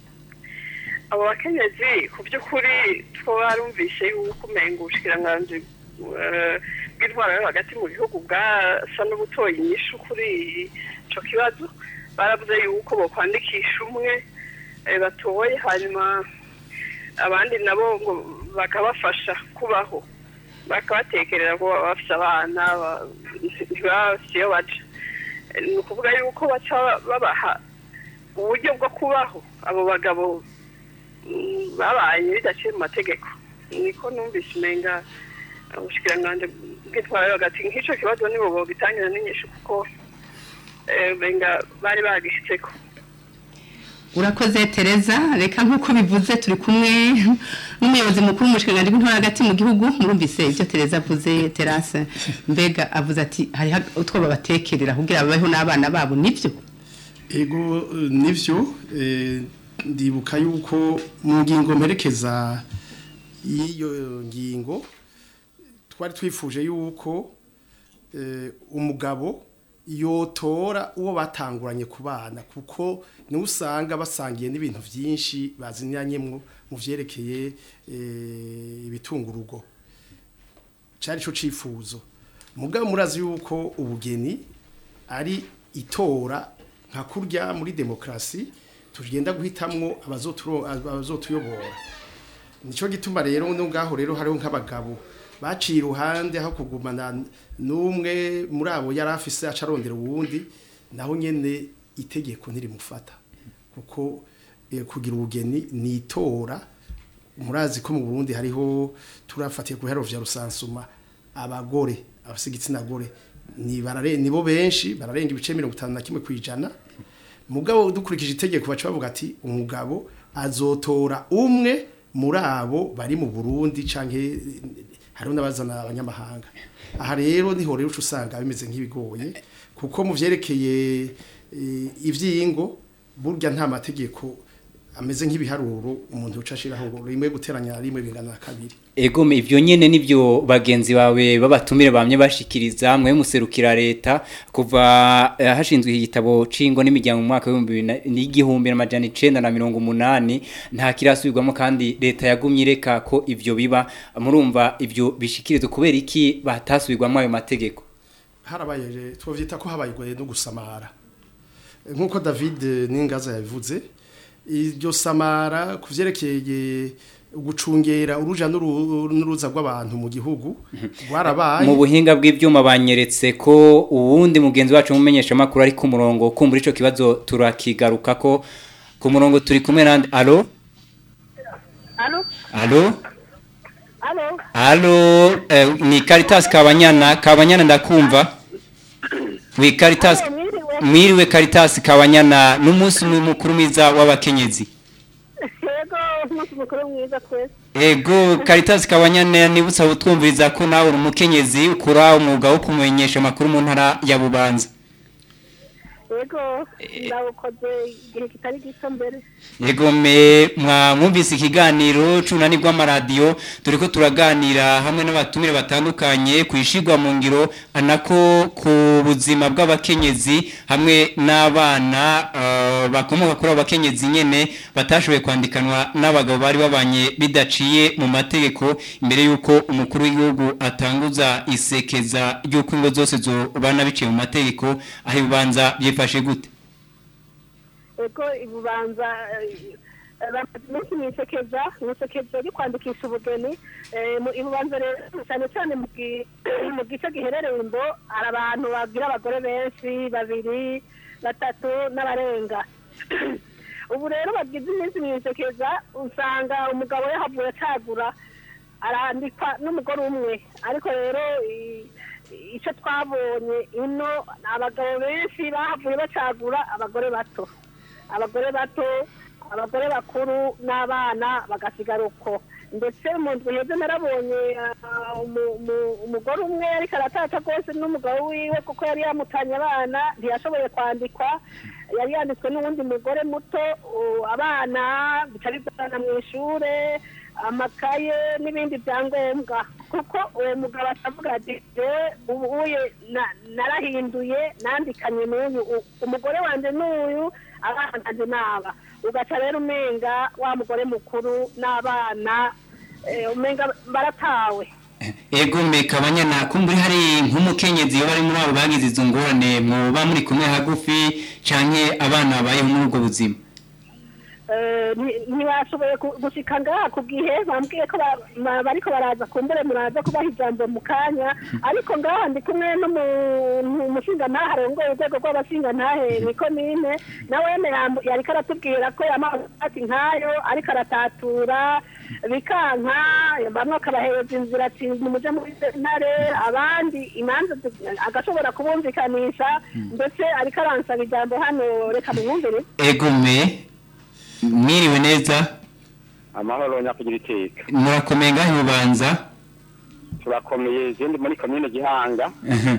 S10: abo bakenyezi ku by'ukuri twarumvise yuko umenga ubushikiranganji eh, bw'intwaro yo hagati mu gihugu bwasa n'ubutoye inyishu kuri ico kibazo baravuze yuko bokwandikisha umwe eh, batoye hanyuma abandi nabo ngo bakabafasha kubaho bakabatekerera ko baba bafise abana ba- ntibaba bafise iyo baja Eh, ni ukuvuga yuko baca babaha uburyo bwo kubaho abo bagabo mm, babaye bidaciye mu mategeko niko numvise umenga ubushikiranganji bw'intwaro yo hagati nk'ico kibazo nibo bogitangira n'inyishu kuko eh, umenga bari bagishitseko
S2: urakoze tereza reka nk'uko bivuze turi kumwe n'umuyobozi mukuru w'umushikiranganji w'intore hagati mu gihugu murumvise ibyo tereza avuze terase mbega avuze ati hariho utwo babatekerera kugira babeho n'abana babo nibyo
S4: ego eh, nivyo eh, ndibuka yuko mu ngingo mperekeza y'iyo ngingo twari twifuje yuko eh, umugabo yotora uwo batanguranye ku bana kuko niwe usanga basangiye n'ibintu byinshi bazinyanyemwo mu vyerekeye eh, ibitunga urugo cyari cyo cifuzo mugabo murazi yuko ubugeni ari itora nka kurya muri demokarasi tugenda guhitamwo abazoturo- abazotuyobora nicyo gituma rero no ngaho rero hariho nk'abagabo baciye iruhande aho kugumana n'umwe muri abo yari afise aca arondera uwundi naho nyene itegeko ntirimufata kuko eh, kugira ubugeni ni itora murazi ko mu Burundi hariho turafatiye ku biharo vya rusansuma abagore abafise igitsina gore ni barare nibo benshi bararenga ibice mirongo itanu na kimwe kwijana mugabo dukurikije itegeko baca bavuga ati umugabo azotora umwe muri abo bari mu Burundi canke hariho n'abazana abanyamahanga aha rero niho rero uca usanga bimeze nk'ibigoye kuko mu vyerekeye eh, ivyingo burya nta mategeko ameze nk'ibiharuro umuntu uca ashiraho rimwe guteranya rimwe bingana na kabiri
S1: Egome ivyo nyene nivyo bagenzi bawe babatumire bamye bashikiriza mwe muserukira leta kuva eh, hashinzwe iki gitabo cingo n'imiryango mu mwaka w'igihumbi n'amajana 980 nta kirasubirwamo kandi leta yagumye ireka ko ivyo biba murumva ivyo bishikirizwa kubera iki batasubirwamo ayo mategeko
S4: harabaye twavyita ko habaye goye no gusamara nkuko David Ningaza yabivuze iryo samara kuvyerekeye gucungera uruja n'uru- n'uruza rw'abantu mu gihugu rwarabaye
S1: mu buhinga bw'ivyuma banyeretse ko uwundi mugenzi wacu mumenyesha makuru ari ku murongo kumbura ico kibazo turakigaruka ko ku murongo turi kumwe nande allo
S10: Alo?
S1: allo
S10: Alo?
S1: Halo, eh, ni Caritas Kabanyana, Kabanyana ndakumva. Wi Caritas.
S10: Alo, mwiriwe.
S1: mwiriwe Caritas Kabanyana n'umunsi mukuru mwiza w'abakenyezi
S11: yego umunsi mukuru mwiza twese
S1: Ego Caritas Kabanyana nibutsa butwumviriza ko nawe uri umukenyezi ukora umwuga wo kumenyesha amakuru mu ntara ya Bubanza
S11: yego ndawukoze igihe kitari gito mbere
S1: Ego me mwumvise ikiganiro cunani rw'amaradiyo turi ko turaganira hamwe n'abatumire batandukanye ku ishigwa mu ngiro anako ku buzima bw'abakenyezi hamwe n'abana uh, bakomoka kuri abo bakenyezi nyene batashoboye kwandikanwa n'abagabo bari babanye bidaciye mu mategeko imbere y'uko umukuru w'igihugu atanguza isekeza ry'uko ingo zose zobana biciye mu mategeko aho ibibanza byifashe gute
S11: yego ibubanza bamaze iminsi mwisekeza mwisekeza ryo kwandikisha ubugeni Eh, mu- ibubanza rero cyane cyane mu gi- mu gice giherereye imbo hari abantu babwira abagore benshi babiri batatu n'abarenga ubu rero bagize iminsi mwisekeza usanga umugabo yahavuye acagura arandikwa n'umugore umwe ariko rero i- icyo twabonye ino abagabo benshi bahavuye bacagura abagore bato abagore bato abagore bakuru n'abana bagasigara uko ndetse mu nzu heza narabonye ah, umu- umu- umugore umwe ariko aratata rwose n'umugabo wiwe kuko yari yamutanye abana ntiyashoboye kwandikwa yari yanditswe n'uwundi mugore muto u- abana bica bizana mu ishure amakaye n'ibindi byangombwa kuko uwo mugabo atavuga ati "Jewe ubu uye na- narahinduye nandikanye n'uyu u- umugore wanjye n'uyu abana nanjye n'aba ugaca rero umenga wa mugore mukuru n'abana eh, umenga baratawe
S1: Ego meka abanyana kumburi hari nk'umukenyezi yo bari muri abo bagize izo ngorane mwoba muri kumwe hagufi canke abana babayeho muri ubwo buzima
S11: Eh, nti- ntibashoboye ku- gushika ngaha ku gihe bambwiye ko ba- ba- bariko baraza kumbure muraza kubaha ijambo mu kanya ariko ngaha ndi kumwe n'umuntu umushingantahe arongoye urwego rw'abashingantahe mu ikomine nawe yambu- yariko aratubwira ko yamaze ati nkayo ariko aratatura bikanka bamwe akabahereza inzira ati nimuje muri sentare abandi imanza zi- agashobora kubumvikanisha ndetse ariko aransaba ijambo hano reka mumwumvire
S1: Ego me mwiriwe neza
S12: amahoro nyakugira iteka
S1: murakomeye ngahe bubanza
S12: turakomeye izindi muri komine gihanga
S1: Mhm.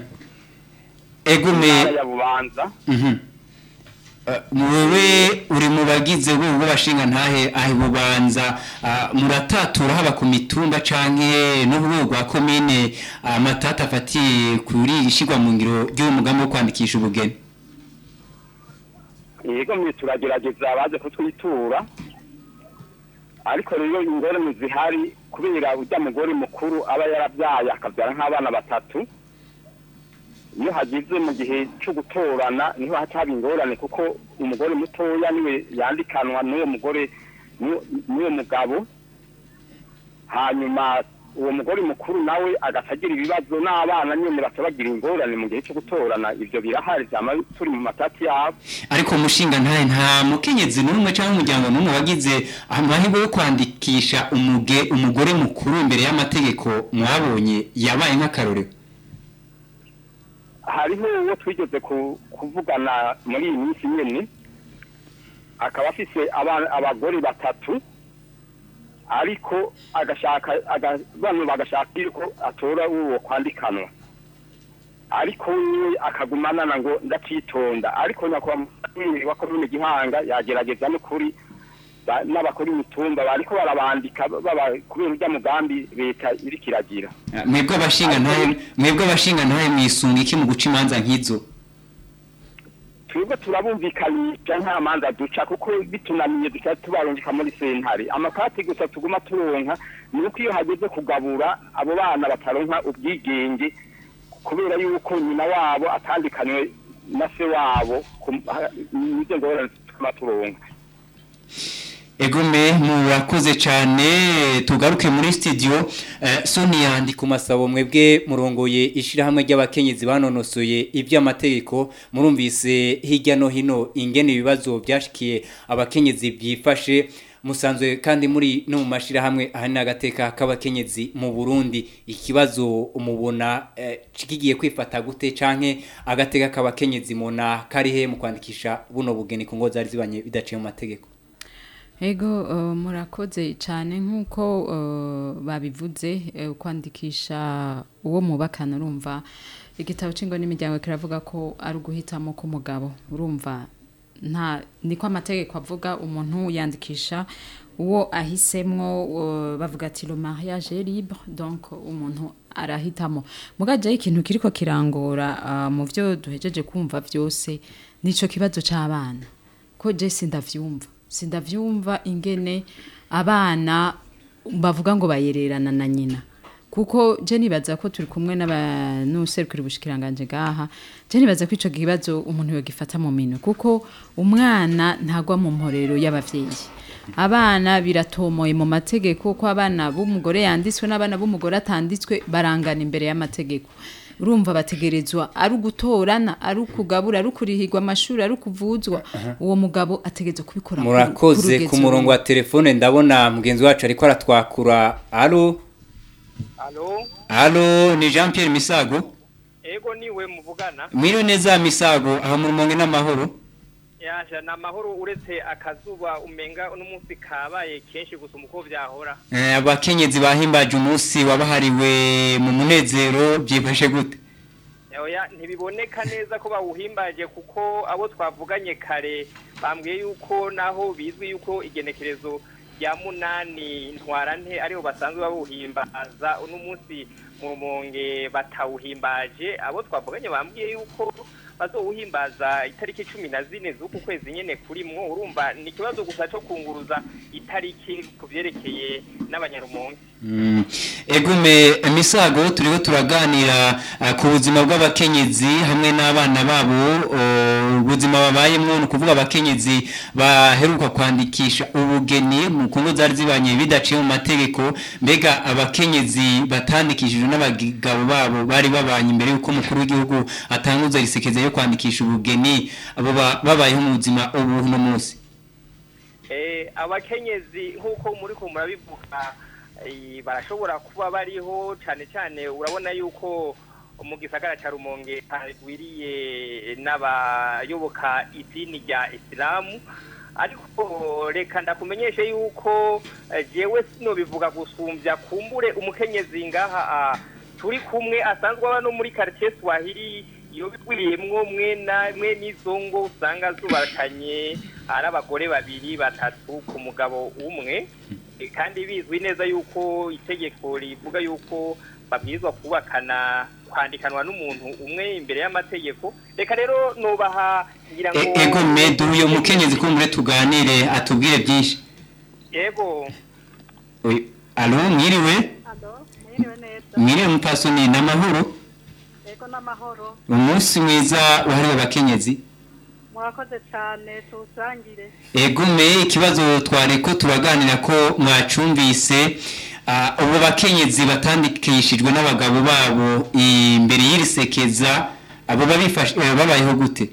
S1: Ego me
S12: intara ya bubanza
S1: Mhm. Eh, Wewe uri mu bagize urwego rw'abashinga ntahe ahe bubanza ah, muratatura haba ku mitumba canke n'urwego rwa komine amatata afatiye kuri ishigwa mu ngiro ry'uwo mugambi wo kwandikisha ubugeni
S12: yego mwe turagerageza abaje kutwitura ariko rero ingorane zihari kubera ujya mugore mukuru aba yarabyaye akabyara nk'abana batatu iyo hagize mu gihe cyo gutorana niho haca haba ingorane kuko umugore mutoya niwe yandikanwa n'uwo mugore n'uwo- n'uwo mugabo hanyuma uwo mugore mukuru nawe agaca agira ibibazo n'abana nyine baca bagira ingorane mu gihe cyo gutorana ibyo birahari byama turi mu matati yabo
S1: ariko umushinga ntahe nta mukenyezi n'umwe cyangwa umuryango n'umwe wagize amahirwe yo kwandikisha umuge umugore mukuru imbere y'amategeko mwabonye yabaye nk'akarorero
S12: hariho uwo twigeze ku- kuvugana muri iyi minsi nyine akaba afise aba- abagore batatu ariko agashaka aga- bano bagashaka yuko atora uwo kwandikanwa ariko we akagumanana ngo ndacitonda ariko nyakubahwa wa komine gihanga yagerageza n'ukuri ba- n'abakora imitumba bariko barabandika baba kubera urya mugambi leta iriko iragira
S1: mwebwe abashinga ntahe mwebwe abashinga ntahe mwisunga iki mu guca imanza nk'izo
S12: twebwe turabumvikanisha nta manza duca kuko bitunaniye duca tubarungika muri sentare amakati gusa tuguma turonka ni uko iyo hageze kugabura abo bana bataronka ubwigenge kubera yuko nyina wabo atandikanywe na se wabo ku- ha- nizo ngorane tuguma turonka
S1: Egome murakoze cyane tugaruke muri studio eh, Sonia ndi ku masabo mwebwe murongoye ishirahamwe ry'abakenyezi banonosoye iby'amategeko murumvise hirya no hino ingene ibibazo byashikiye abakenyezi byifashe musanzwe kandi muri no mu mashirahamwe ahani agateka k'abakenyezi mu Burundi ikibazo umubona eh, kigiye kwifata gute canke agateka k'abakenyezi mona karihe mu kwandikisha buno bugeni ku ngo zari zibanye bidaciye mu mategeko
S6: Ego uh, murakoze cyane nk'uko uh, babivuze uh, kwandikisha uwo mubakana urumva igitabo c'ingo n'imiryango kiravuga ko ari uguhitamo k'umugabo urumva nta niko amategeko avuga umuntu yandikisha uwo ahisemwo uh, bavuga ati le mariage est libre donc umuntu arahitamo mugaje ikintu kiriko kirangora uh, mu byo duhejeje kumva byose nico kibazo c'abana ko je sindavyumva sindavyumva ingene abana bavuga ngo bayererana na nyina kuko je nibaza ko turi kumwe n'abanuserukira ubushikiranganje gaha je nibaza ko ico kibazo umuntu yogifata mu minwe kuko umwana ntagwa mu mporero y'abavyeyi abana biratomoye mu mategeko ko abana b'umugore yanditswe n'abana b'umugore atanditswe barangana imbere y'amategeko urumva bategerezwa ari ugutorana ari ukugabura ari ukurihirwa amashuri ari ukuvuzwa uwo mugabo ategerezwa kubikora ku-
S1: murakoze
S6: kurugezo
S1: ku murongo wa telefone ndabona mugenzi wacu ariko aratwakura alo
S13: Alo,
S1: alo ni Jean Pierre Misago
S13: ego niwe muvugana.
S1: mwiriwe neza Misago aha mu rumonge n'amahoro
S13: Yaje na mahoro uretse akazuba umenga uno munsi kabaye kenshi gusa uko vyahora.
S1: Eh, abakenyezi bahimbaje umunsi wabahariwe mu munezero byifashe gute
S13: Oya ntibiboneka neza ko bawuhimbaje kuko abo twavuganye kare bambwiye yuko naho bizwi yuko igenekerezo rya munani ntwarante ariho basanzwe bawuhimbaza uno munsi mu rumonge batawuhimbaje abo twavuganye bambwiye yuko bazowuhimbaza itariki cumi na zine z'uku kwezi nyene kurimwo urumva ni ikibazo gusa co kunguruza itariki ku vyerekeye n'abanyarumonge
S1: Mm. Egume misago turiho turaganira uh, ku buzima bw'abakenyezi hamwe n'abana babo uh, ubuzima babayemwo ni ukuvuga abakenyezi baheruka kwandikisha ubugeni mu kungo zari zibanye bidaciye mu mategeko mbega abakenyezi batandikishijwe n'abagabo babo bari babanye imbere y'uko umukuru w'igihugu atanguza risekeza yo kwandikisha ubugeni abo ba- babayeho mu buzima ubu no munsi
S13: Eh, abakenyezi nk'uko muri ko murabivuga eh, barashobora kuba bariho cyane cyane urabona yuko mu gisagara cya rumonge hagwiriye n'abayoboka idini rya isilamu ariko reka ndakumenyeshe yuko eh, jewe sino bivuga gusumbya kumbure umukenyezi ngaha ah, turi kumwe asanzwe aba no muri quartier Swahili iyo bigwiriyemwo mwe na mwe n'izo ngo usanga zubatanye ari abagore babiri batatu ku mugabo umwe Eh, kandi bizwi neza yuko itegeko rivuga yuko babwirizwa kubakana kwandikanwa n'umuntu umwe imbere y'amategeko reka rero nubaha ngira ngo
S1: E- Egume dore uyo mukenyezi kumure tuganire atubwire byinshi
S13: yego
S1: Oy- Alo mwiriwe
S11: mwiriwe neza
S1: mwiriwe mupasoni n'amahoro
S11: yego n'amahoro
S1: umunsi mwiza wahariwe abakenyezi
S11: murakoze cyane tuwusangire
S1: egume ikibazo twari ko turaganira ko mwacumvise ah, ubu bakenyezi batandikishijwe n'abagabo babo imbere y'iri sekeza abo babifashe eh, babayeho gute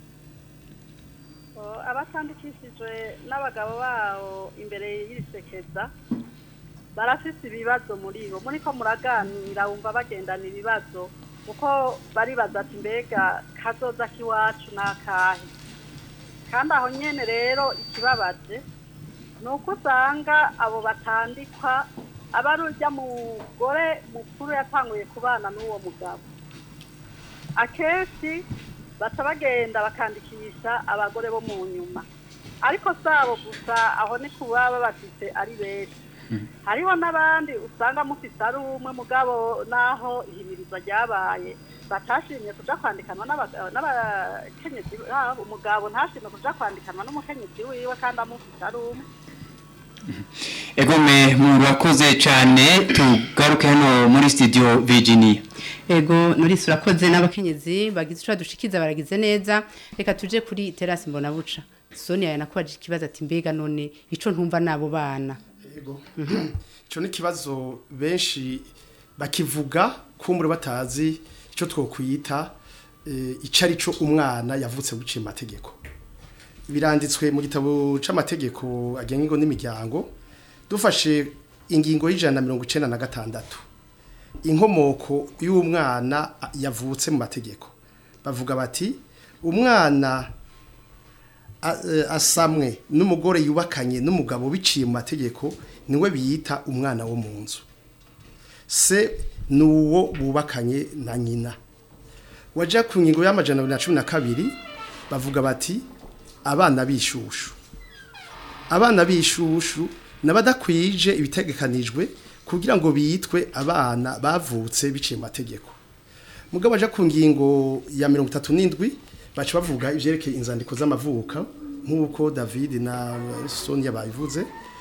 S11: O, abatandikishijwe n'abagabo babo imbere y'irisekeza barafise ibibazo muri bo muri ko muraganira wumva bagendana ibibazo kuko baribaza ati mbega kazoza k'iwacu n'akahe kandi aho nyene rero ikibabaje ni uko usanga abo batandikwa aba ari urya mugore mukuru yatanguye kubana n'uwo mugabo akenshi baca bagenda bakandikisha abagore bo mu nyuma ariko si abo gusa aho ni kuba babafite ari benshi hariho n'abandi usanga mufite ari umwe mugabo n'aho ihimiriza ryabaye batashimye kuja kwandikanwa n'abaga- n'abakenyezi babo umugabo ntashimye kuja kwandikanwa n'umukenyezi wiwe kandi amufite ari umwe
S1: egume murakoze cyane tugaruke hano muri studio Virginia
S2: Ego Norisi urakoze n'abakenyezi bagize ico dushikiza baragize neza reka tuje kuri terasi mbona buca Sonia yanakubaje ikibazo ati mbega none ico ntumva nabo bana
S4: Ego. Ico ni kibazo benshi bakivuga kumbure batazi ico twokwita eh, ico ari cyo umwana yavutse guciye amategeko. biranditswe mu gitabo c'amategeko agenga ingo n'imiryango dufashe ingingo y'ijana na mirongo icenda na gatandatu inkomoko y'umwana yavutse mu mategeko bavuga bati umwana a- eh, asamwe n'umugore yubakanye n'umugabo biciye mu mategeko niwe biyita umwana wo mu nzu se ni uwo bubakanye na nyina wajya ku ngingo y'amajana abiri na cumi na kabiri bavuga bati abana b'ishushu abana b'ishushu n'abadakwije ibitegekanijwe kugira ngo bitwe abana bavutse biciye mu mategeko mugabo aja ku ngingo ya mirongo itatu n'indwi baca bavuga ivyerekeye inzandiko z'amavuka nk'uko david na sonia babivuze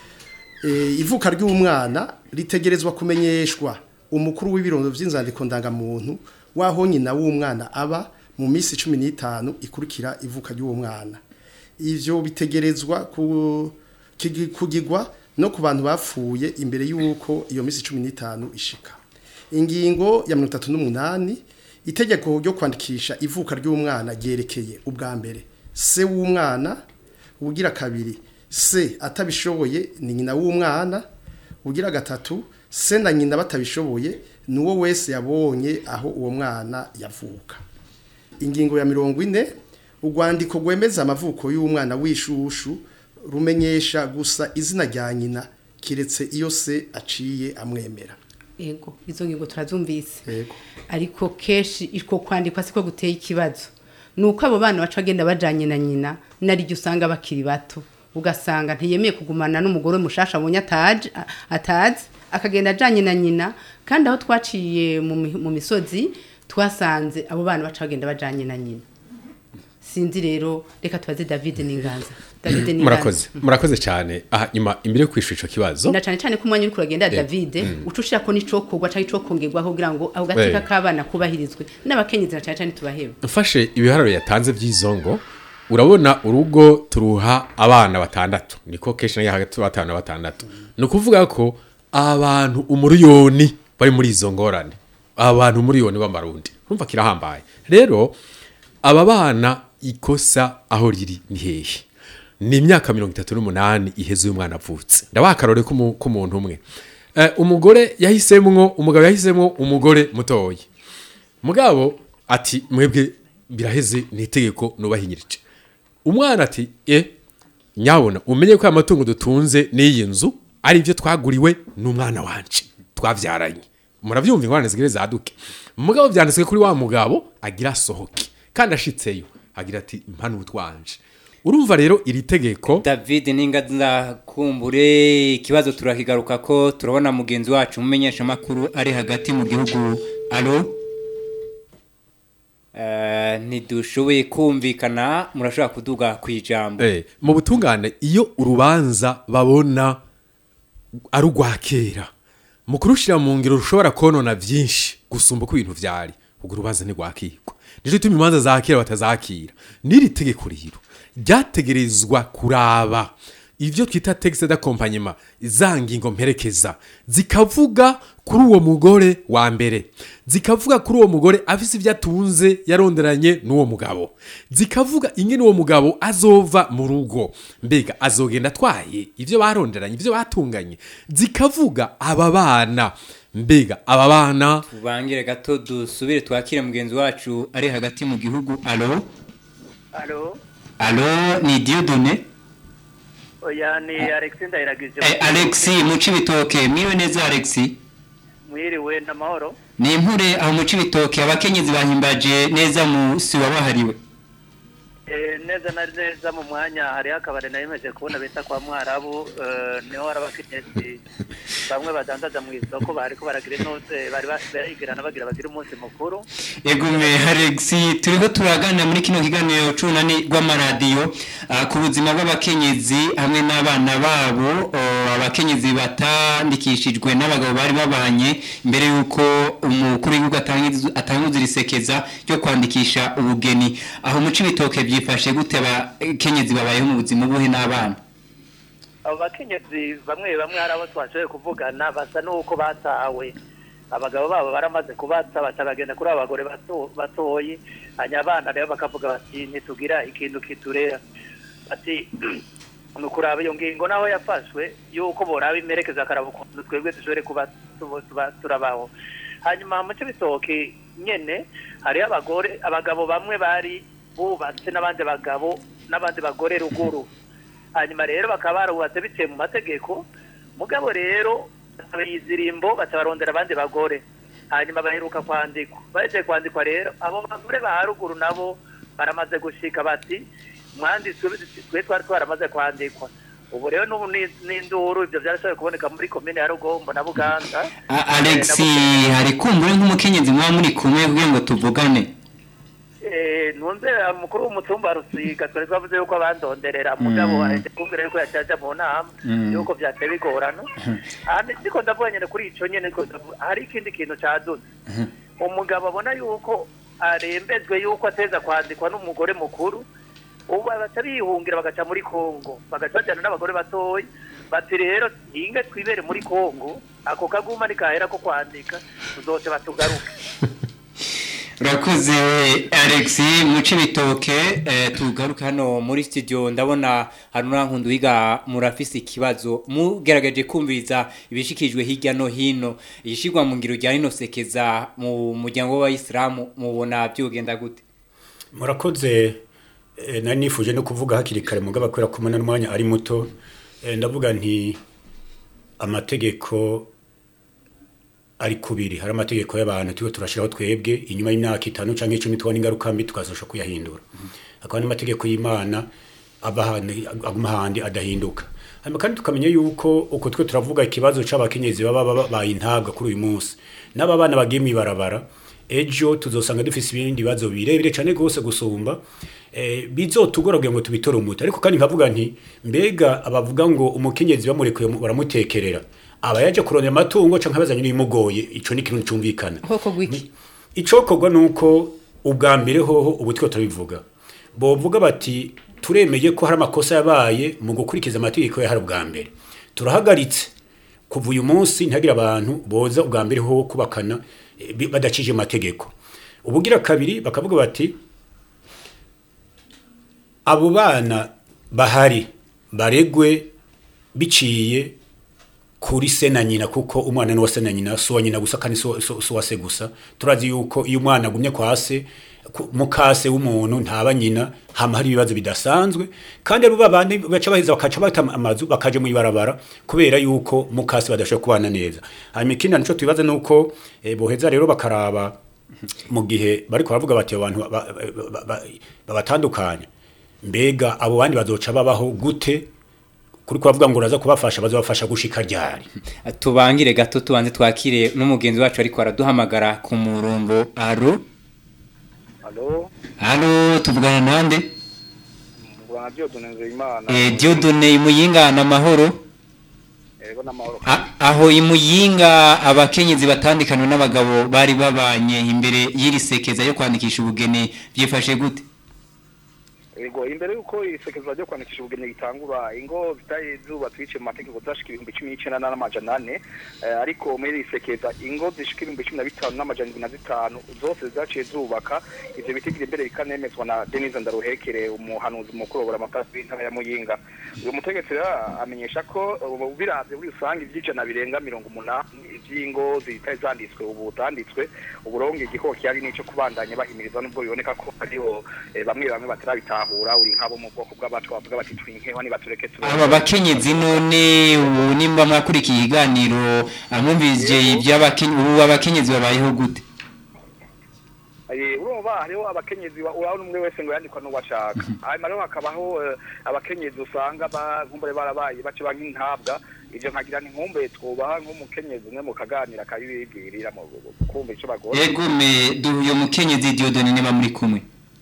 S4: e, ivuka ry'umwana ritegerezwa kumenyeshwa umukuru w'ibirondo vy'inzandiko ndangamuntu waho nyina w'umwana aba mu minsi cumi n'itanu ikurikira ivuka ry'uwo mwana ivyo bitegerezwa ku- kigi- kugigwa no ku bantu bapfuye imbere y'uko iyo minsi cumi n'itanu ishika ingingo ya mirongo itatu n'umunani itegeko ryo kwandikisha ivuka ry'umwana ryerekeye ubwa mbere se w'umwana ugira kabiri se atabishoboye ni nyina w'umwana ugira gatatu se na nyina batabishoboye ni uwo wese yabonye aho uwo mwana yavuka ingingo ya mirongo ine urwandiko rwemeza amavuko y'umwana w'ishushu rumenyesha gusa izina rya nyina kiretse iyo se aciye amwemera
S2: Ego, izo ngingo turazumvise.
S4: Yego.
S2: Ariko keshi iko kwandikwa siko guteye ikibazo. Nuko abo bana baca bagenda bajanye na nyina, nari usanga bakiri bato. Ugasanga ntiyemeye kugumana n'umugore mushasha abonye ataje a- atazi akagenda ajanye na nyina kandi aho twaciye mu mi- mu misozi twasanze abo bana baca bagenda bajanye na nyina. Sinzi rero reka tubaze David Ninganza. David Ninganza.
S7: murakoze murakoze cyane aha nyuma imbere yo kwishura ico kibazo
S2: na cyane cyane ko umwanya uri kuragenda
S7: Eh,
S2: David
S7: mm.
S2: uca ushirako n'icokorwa cyangwa icokongerwaho kugira ngo ako gateka
S7: Eh.
S2: k'abana kubahirizwe n'abakenyezi na cyane cyane tubaheba
S7: mfashe ibiharuro yatanze by'izongo urabona urugo turuha abana batandatu niko kenshi nayo hagati batanu na batandatu ni ukuvuga ko abantu umuriyoni bari muri izo ngorane abantu umuriyoni b'amarundi urumva kirahambaye rero aba bana ikosa aho riri ni hehe ni imyaka mirongo itatu n'umunani iheze uyu mwana avutse ndabaha akarore k'umu- k'umuntu umwe Eh, umugore yahisemwo umugabo yahisemwo umugore mutoya mugabo ati mwebwe biraheze ni itegeko nubahinyirije umwana ati e nyabona umenye ko aya matungo dutunze n'iyi nzu ari ibyo twaguriwe n'umwana wanje twabyaranye murabyumva ingorane zigire zaduke mugabo byanditswe kuri wa mugabo agira asohoke kandi ashitseyo agira ati mpano utwanje urumva rero iri tegeko
S1: David Ninganza kumbure ikibazo turakigaruka ko turabona mugenzi wacu mumenyesha makuru ari hagati mu gihugu alo Eh, ntidushoboye kumvikana murashobora kuduga ku ijambo
S7: Eh, mu butungane iyo urubanza babona ari urwa kera mu kurushira mu ngiro rushobora konona byinshi gusumba uko ibintu vyari ubwo urubanza ntirwakirwa nico gituma imanza za kera batazakira n'iri tegeko rero ryategerezwa kuraba ivyo twita texte d'accompagnement za ngingo mperekeza zikavuga kuri uwo mugore wa mbere zikavuga kuri uwo mugore afise ivyo atunze yaronderanye n'uwo mugabo zikavuga ingene uwo mugabo azova mu rugo mbega azogenda atwaye ivyo baronderanye ivyo batunganye zikavuga aba bana mbega aba bana
S1: tubangire gato dusubire twakire mugenzi wacu ari hagati mu gihugu alo
S14: Alo,
S1: alo ni Dieudonné
S14: oya ni Alexis Ndayiragije.
S1: eh, Alexi muci bitoke mwiwe neza Alexi
S14: Mwiriwe n'amahoro.
S1: ni impure aho muci bitoke abakenyezi bahimbaje neza musi wabahariwe
S14: Eh, neza na neza mu mwanya hariho akabari nayimeje kubona bita kwa Mwarabu eh, niho hari abakenyezi bamwe badandaza mu isoko bariko baragira intuze bari barigirana bagira bagira umunsi mukuru
S1: Egume Alexi turiho turaganira muri kino kiganiro c'unani rw'amaradiyo ah, ku buzima bw'abakenyezi hamwe n'abana babo oh, abakenyezi batandikishijwe n'abagabo bari babanye mbere y'uko umukuru w'igihugu atangiza atanguza irisekeza ryo kwandikisha ubugeni aho mu cibitoke byifashe gute abakenyezi babayeho mu buzima buhe n'abana
S14: abo bakenyezi bamwe bamwe hari abo twashoboye kuvugana basa n'uko batawe abagabo babo baramaze kubata batabagenda kuri abo bagore bato- batoyi hanyuma abana rero bakavuga bati ntitugira ikintu kiturera ati ni ukuraba iyo ngingo naho yafashwe yuko boraba imerekeza akaraba ukuntu twebwe dushobore kuba tuba- tuba- turabaho hanyuma mu cy'ibitoki nyene hariho abagore abagabo bamwe bari bubatse n'abandi bagabo n'abandi bagore ruguru hanyuma rero bakaba barubatse biciye mu mategeko mugabo rero izirimbo baca barondera abandi bagore hanyuma baheruka kwandikwa bahejeje kwandikwa rero abo bagore ba haruguru nabo baramaze gushika bati mwanditsi twe twari twaramaze kwandikwa ubu rero n'ubu ni- n'induru ibyo byarashoboye kuboneka muri komine ya rugombo na buganza
S1: A- Alex hari kumbure nk'umukenyezi muba muri kumwe kugira ngo tuvugane
S14: Eh, ntunze umukuru w'umutumba wa rusiga twari twavuze yuko abandonderera mugabo
S1: Mm.
S14: ahetse kumbwira yuko yacaja mu nama
S1: Mm.
S14: yuko vyateye bigorana ahandi ndiko ndavuga nyene kuri ico nyene ndiko ndavuga hari ikindi kintu caduze umugabo abona yuko arembejwe yuko ateza kwandikwa n'umugore mukuru ubu baca bihungira bagaca muri kongo bagaca bajyana n'abagore batoya bati rero hinge twibere muri kongo ako kaguma nikahera ko kwandika tuzoce batugaruke
S1: urakoze Alex muce bitoke tugaruke hano muri studio ndabona hari n'urankundu wiga murafise ikibazo mugerageje kumviriza ibishikijwe hirya no hino ishigwa mu ngiro rya rino sekeza mu muryango w'abayisilamu mubona byogenda gute
S5: murakoze eh, nari nifuje no kuvuga hakiri kare mugabo kubera ko umwana n'umwanya ari muto eh, ndavuga nti amategeko ari kubiri hari amategeko y'abantu turiko turashiraho twebwe inyuma y'imyaka itanu canke icumi tubona ingaruka mbi tukazosha kuyahindura hakaba n'amategeko y'imana aba ahandi- aguma ahandi adahinduka hanyuma kandi tukamenya yuko uko twe turavuga ikibazo c'abakenyezi baba babaye intabwa kuri uyu munsi n'aba bana bagiye mw'ibarabara ejo tuzosanga dufise ibindi bibazo birebire cane gose gusumba eh, bizotugora kugira ngo tubitore umuti ariko kandi nkavuga nti mbega abavuga ngo umukenyezi bamurekuye mu- baramutekerera aba yaje kurondera amatungo canke abazanye n'ibimugoye ico ni ikintu cumvikana
S2: hoko gwiki
S5: icokorwa nuko ubwa mbere hoho ubu two turabivuga bovuga bati turemeye ko hari amakosa yabaye mu gukurikiza amategeko yahari ubwa mbere turahagaritse kuva uyu munsi ntihagire abantu boza ubwa mbere hoho kubakana eh, bi- badacije amategeko ubugira kabiri bakavuga bati abo bana bahari baregwe biciye kuri se na nyina kuko umwana ni uwa se na nyina si uwa nyina gusa kandi si uwa- si si uwa se gusa turazi yuko iyo umwana agumye kwa se ku- mukase w'umuntu ntaba nyina hama hari ibibazo bidasanzwe kandi abo babandi baca baheza bakaca bata amazu bakaje mu ibarabara kubera yuko mukase badashobora kubana neza hanyuma ikindi nico tubibaza nuko eh, boheza rero bakaraba mu gihe bariko baravuga bati abantu ba- ba- ba- ba- babatandukanya mbega abo bandi bazoca babaho gute kuri kubavuga ngo uraza kubafasha bazobafasha gushika ryari
S1: tubangire gato tubanze twakire n'umugenzi wacu ariko araduhamagara ku murongo aro
S15: Halo,
S1: aro tuvugana nande
S15: Bwana Diodone Nzeyimana.
S1: eh Diodone imuyinga na mahoro
S15: Ego n'amahoro.
S1: A- aho imuyinga abakenyezi batandikana n'abagabo bari babanye imbere y'iri sekeza yo kwandikisha ubugeni byifashe gute
S15: Ego imbere yuko isekeza ryo kwandikisha ubugeni gitangura ingo zitaye zuba twice mu mategeko zashika ibihumbi cumi n'icenda n'amajana ane eh, ariko muri iri sekeza ingo zishika ibihumbi cumi na bitanu n'amajana indwi na zitanu zose zaciye zubaka ivyo bitigiri imbere bikanemezwa na Denise Ndaruhekere umuhanuzi mukuru wa Buramatari w'intara ya Muyinga uyu mutegetsi rero amenyesha ko ubu biravye muri rusange ivy'ijana birenga mirongo umunani ivy'ingo zitari zanditswe ubu zanditswe uburonge igikoko cyari nico kubandanya bahimiriza nubwo biboneka ko hariho eh, bamwe bamwe batarabitahura uri nk'abo mu bwoko bw'abacu bavuga bati twinkeho nibatureke tube
S1: aba bakenyezi none ubu nimba mwakurikiye ikiganiro amwumvije iby'abakenyezi ubu abakenyezi babayeho gute
S15: Eh, urumva hariho abakenyezi ba- urabona umwe wese ngo yandikwa n'uwo ashaka hanyuma rero hakabaho eh, abakenyezi usanga bagumbure barabaye bace nk'intabwa ivyo nkagira ni nkumbe twubaha nk'umukenyezi umwe mukaganira akabibibwirira mu kumva ico bagora
S1: egume duhuye umukenyezi Diodone niba muri kumwe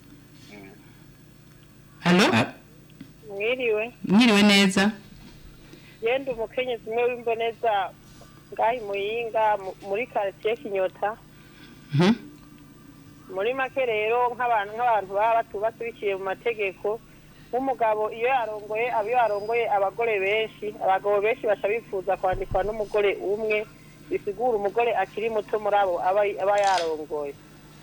S2: halo
S11: mwiriwe
S2: mwiriwe neza
S11: yenda umukenyezi umwe w'imboneza ngaho imuyinga mu- muri quartier kinyota
S2: Mhm.
S11: muri make rero nk'abantu nk'abantu baba batubatse biciye mu mategeko nk'umugabo iyo yarongoye aba iyo yarongoye abagore benshi abagabo benshi baca bifuza kwandikwa n'umugore umwe bisigura umugore akiri muto muri abo aba aba yarongoye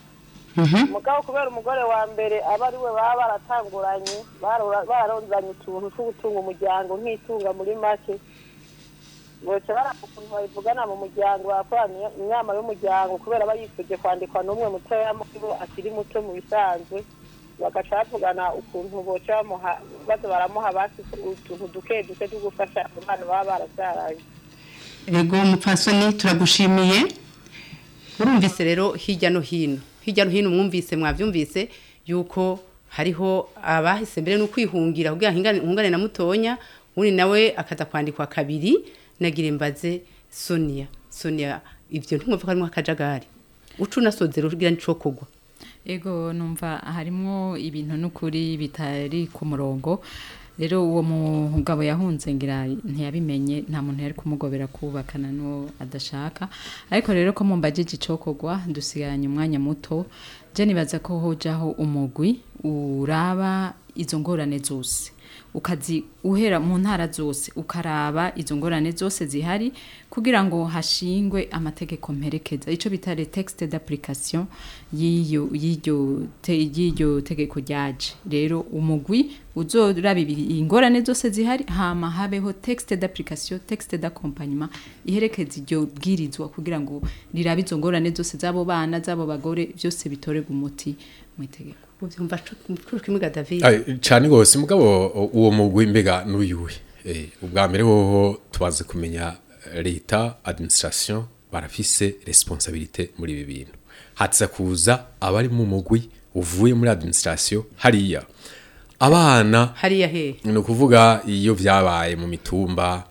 S11: mugabo kubera umugore wa mbere aba ari we baba baratanguranye barora- bararondanye utuntu two gutunga umuryango nk'itunga muri make boca baraba ukuntu babivugana mu muryango bakorana inama y'umuryango kubera aba yifuje kwandikwa n'umwe mutoya muri bo akiri muto mu bisanzwe bagaca bavugana ukuntu boca bamuha baza baramuha basi utuntu duke duke two gufasha abo bana baba barabyaranye
S2: Ego mupfasoni turagushimiye urumvise rero hirya no hino hirya no hino mwumvise mwavyumvise yuko hariho abahise mbere no kwihungira kugira hingane hungane na mutonya undi nawe akaza kwandikwa kabiri nagire mbaze Sonia Sonia ivyo ntumva ko harimo akajagari ucu nasozera ugira nico kugwa
S6: Ego numva harimo ibintu n'ukuri bitari ku murongo rero uwo mugabo yahunze ngira ntiyabimenye nta muntu yari kumugobera kubakana n'uwo adashaka ariko rero ko mumbajije icokogwa dusigaranye umwanya muto je nibaza ko hojaho umugwi uraba izo ngorane zose ukazi uhera mu ntara zose ukaraba izo ngorane zose zihari kugira ngo hashingwe amategeko mperekeza ico bita le texte d'application y'iyo y'iryo te- y'iryo tegeko ryaje rero umugwi uzoraba ibi- ingorane zose zihari hama habeho texte d'application texte d'accompagnement iherekeza iryo bwirizwa kugira ngo rirabe izo ngorane zose z'abo bana z'abo bagore byose bitorerwe umuti mu itegeko
S2: uvyumva kimwe ga David
S7: Ai, cyane rwose mugabo uwo mugwi mbega n'uyuhe Eh, ubwa mbere woho tubaze kumenya leta administration barafise responsabilité muri ibi bintu hatsa kuza abari mu mugwi uvuye muri administration hariya abana
S2: hariya he
S7: ni ukuvuga iyo byabaye mu mitumba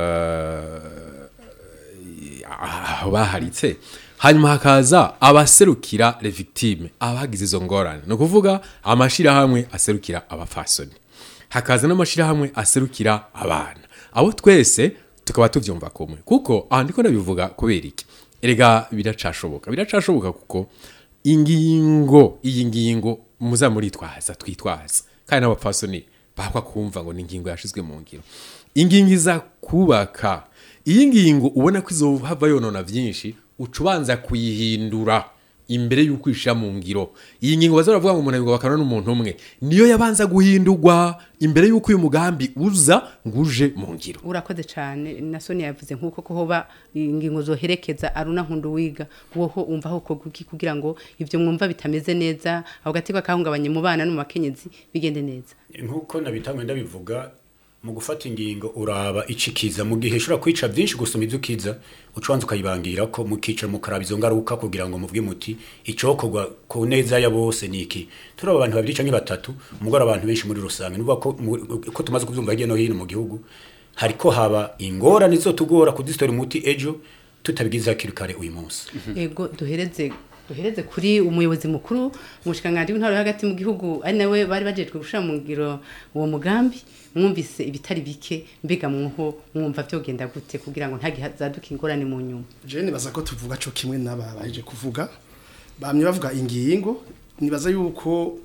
S7: eh, aho baharitse hanyuma hakaza abaserukira le victime abagize izo ngorane ni ukuvuga amashirahamwe aserukira abafasoni hakaza n'amashirahamwe aserukira abana abo twese tukaba tuvyumva kumwe kuko aha ndiko ndabivuga kubera iki erega biracashoboka biracashoboka kuko ingingo iyi ngingo muza muritwaza twitwaza kandi n'abapfasoni bakwa kumva ngo ni ingingo yashizwe mu ngiro ingingo iza kubaka iyi ngingo ubona ko izohava yonona vyinshi uca ubanza kuyihindura imbere y'uko ishira mu ngiro iyi ngingo baza baravuga ngo umuntu abigwa bakana n'umuntu umwe niyo yabanza guhindurwa imbere y'uko uyu mugambi uza ngo uje mu ngiro
S2: urakoze cyane na Sonia yavuze nk'uko ko hoba ingingo zoherekeza aruna nkundu wiga woho umva ho ko guki kugira ngo ivyo mwumva bitameze neza aho gatigwa kahungabanye mu bana no mu bakenyezi bigende neza
S5: nk'uko nabitangwe ndabivuga mu gufata ingingo uraba icikiza mu gihe ushobora kwica byinshi gusoma ibyo ukiza ucubanza ukayibangira ko mukicara mukaraba izo ngaruka kugira ngo muvuge muti icokorwa ku neza ya bose ni iki turaba abantu babiri canke batatu umugore abantu benshi muri rusange nuvuga ko mu- ko tumaze kuvyumva hirya no hino mu gihugu hariko haba ingorane zotugora kudisitora umuti ejo tutabigize hakiri kare uyu munsi
S2: ego duhereze duhereze kuri umuyobozi mukuru umushikanganje w'intwaro yo hagati mu gihugu ari nawe bari bajejwe gushira mu ngiro uwo mugambi mwumvise ibitari bike mbega mwoho mwumva vyogenda gute kugira ngo ntagihazaduke ingorane mu nyuma
S4: je nibaza ko tuvuga co kimwe n'aba baje kuvuga bamye bavuga ingingo nibaza yuko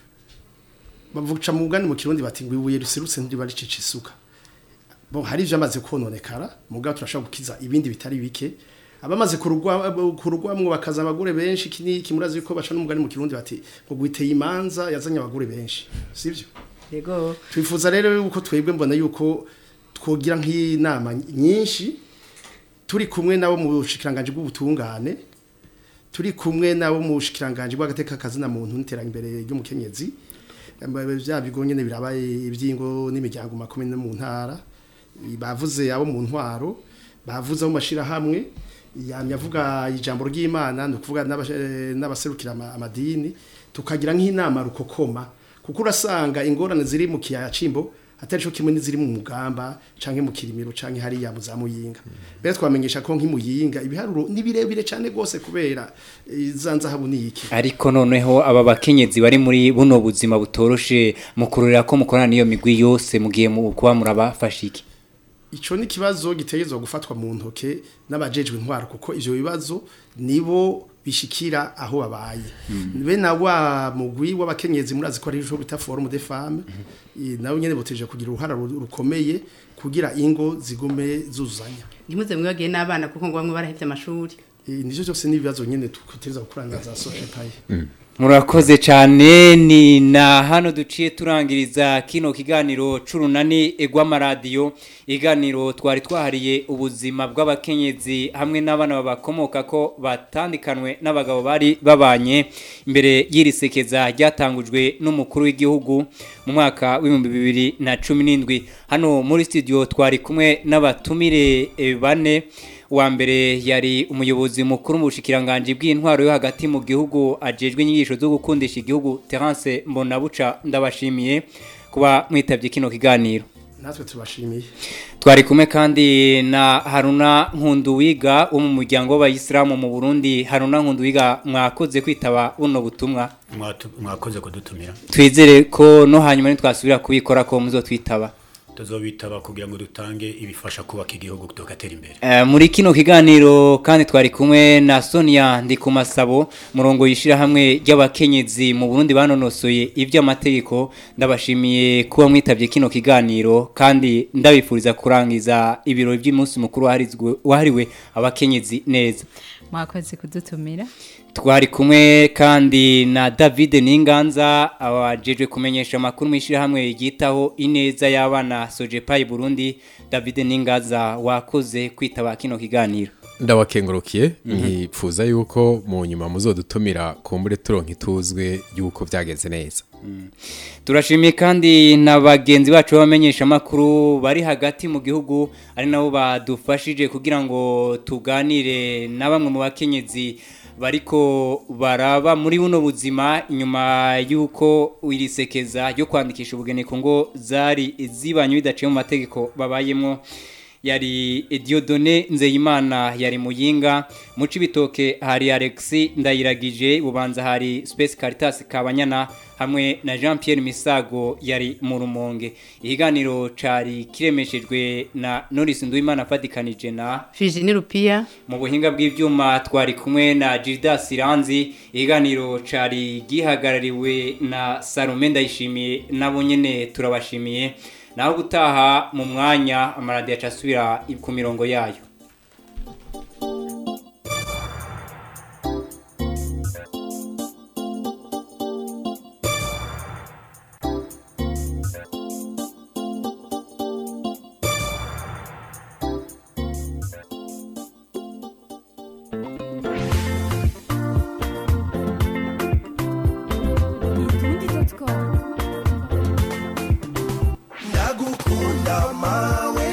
S4: bavuga mu mugani mu kirundi bati ngo ibuye riserutse ntiriba ricica isuka bo hari ivyo amaze kononekara mugabo turashobora gukiza ibindi bitari bike abamaze kurugwa kurugwamwo bakaza abagore benshi kini kimurazi yuko baca n'umugani mu kirundi bati ngo gwiteye imanza yazanye abagore benshi sivyo
S2: yego
S4: twifuza rero yuko twebwe mbona yuko twogira nk'inama nyinshi turi kumwe nabo mu bushikiranganje bw'ubutungane turi kumwe nabo mu bushikiranganje bw'agateka kazina muntu n'iterambere ry'umukenyezi bya bigo nyene birabaye ibyingo n'imiryango makomeye no mu ntara bavuze abo mu ntwaro bavuze abo mashira hamwe yamye avuga ijambo ry'Imana no kuvuga n'aba- n'abaserukira ama- amadini tukagira nk'inama rukokoma kuko urasanga ingorane ziri mu kiyaya cimbo atari cyo kimwe n'iziri mu mugamba canke mu kirimiro canke hariya mu za muyinga mbere twamenyesha ko nk'imuyinga ibiharuro ni birebire cyane gose kubera eh, za nzahabu ni iki
S1: ariko noneho aba bakenyezi bari muri buno buzima butoroshe mukururira ko mukorana n'iyo migwi yose mugiye mu kuba murabafasha iki
S4: ico ni kibazo gitegerezwa gufatwa mu ntoke n'abajejwe intwaro kuko ivyo bibazo nibo bishikira aho babaye be na wa mugwi w'abakenyezi murazi ko ari ico bita forum de femmes eh, nawe nyene boteje kugira uruhara ru- rukomeye kugira ingo zigume zuzanya
S2: ntimuze mwibagiye n'abana kuko ngo bamwe barahevye amashuri
S4: nivyo byose n'ibibazo nyene tutegerezwa gukorana na za social paye
S1: murakoze cyane ni na hano duciye turangiriza kino kiganiro c'urunani rw'amaradiyo iganiro twari twahariye ubuzima bw'abakenyezi hamwe n'abana babakomoka ko batandikanwe n'abagabo bari babanye imbere y'iri sekeza ryatangujwe n'umukuru w'igihugu mu mwaka w'ibihumbi bibiri na cumi n'indwi hano muri studio twari kumwe n'abatumire eh, bane uwa mbere yari umuyobozi mukuru mu bushikiranganje bw'intwaro yo hagati mu gihugu ajejwe inyigisho zo gukundisha igihugu Terence Mbonabuca ndabashimiye kuba mwitabye kino kiganiro
S4: natwe tubashimiye
S1: twari kumwe kandi na Haruna Nkunduwiga wo mu muryango w'abayisilamu mu Burundi Haruna Nkunduwiga mwakoze kwitaba buno butumwa
S5: Mwatu- mwakoze kudutumira
S1: twizere ko no hanyuma nitwasubira kubikora ko muzotwitaba
S5: tuzobitaba kugira ngo dutange ibifasha kubaka igihugu tugatera imbere
S1: Eh, muri kino kiganiro kandi twari kumwe na Sonia Ndikumasabo murongo yishira hamwe ry'abakenyezi mu Burundi banonosoye ivy'amategeko ndabashimiye kuba mwitavye kino kiganiro kandi ndabifuriza kurangiza ibirori by'umunsi mukuru waharizwe- wahariwe abakenyezi neza
S6: mwakoze kudutumira
S1: twari kumwe kandi na David Ninganza awajeje kumenyesha amakuru mwishira hamwe yitaho ineza y'abana Sojepai Burundi David Ninganza wakoze kwitaba kino kiganiro
S7: ndabakengurukiye
S1: Mhm.
S7: nkipfuza yuko mu nyuma muzodutumira kumbure turonka ituzwe yuko byagenze neza
S1: turashimiye kandi na bagenzi bacu b'abamenyesha amakuru bari hagati mu gihugu ari nabo badufashije kugira ngo tuganire na bamwe mu bakenyezi bariko baraba muri buno buzima inyuma y'uko iri sekeza ryo kwandikisha ubugeni ku ngo zari zibanye bidaciye mu mategeko babayemo yari Diodone Nzeyimana yari muyinga mu cibitoke hari Alexis Ndayiragije bubanza hari Space Caritas Kabanyana hamwe na Jean Pierre Misago yari mu rumonge ihiganiro cari kiremeshejwe na Norris Nduwimana fadikanije na
S2: Virginie Rupia
S1: mu buhinga bw'ivyuma twari kumwe na Gildas Siranzi ihiganiro cari gihagarariwe na Salome Ndayishimiye nabo nyene turabashimiye naho gutaha mu mwanya amaradiyo acasubira ku mirongo yayo
S8: ndagukunda mawe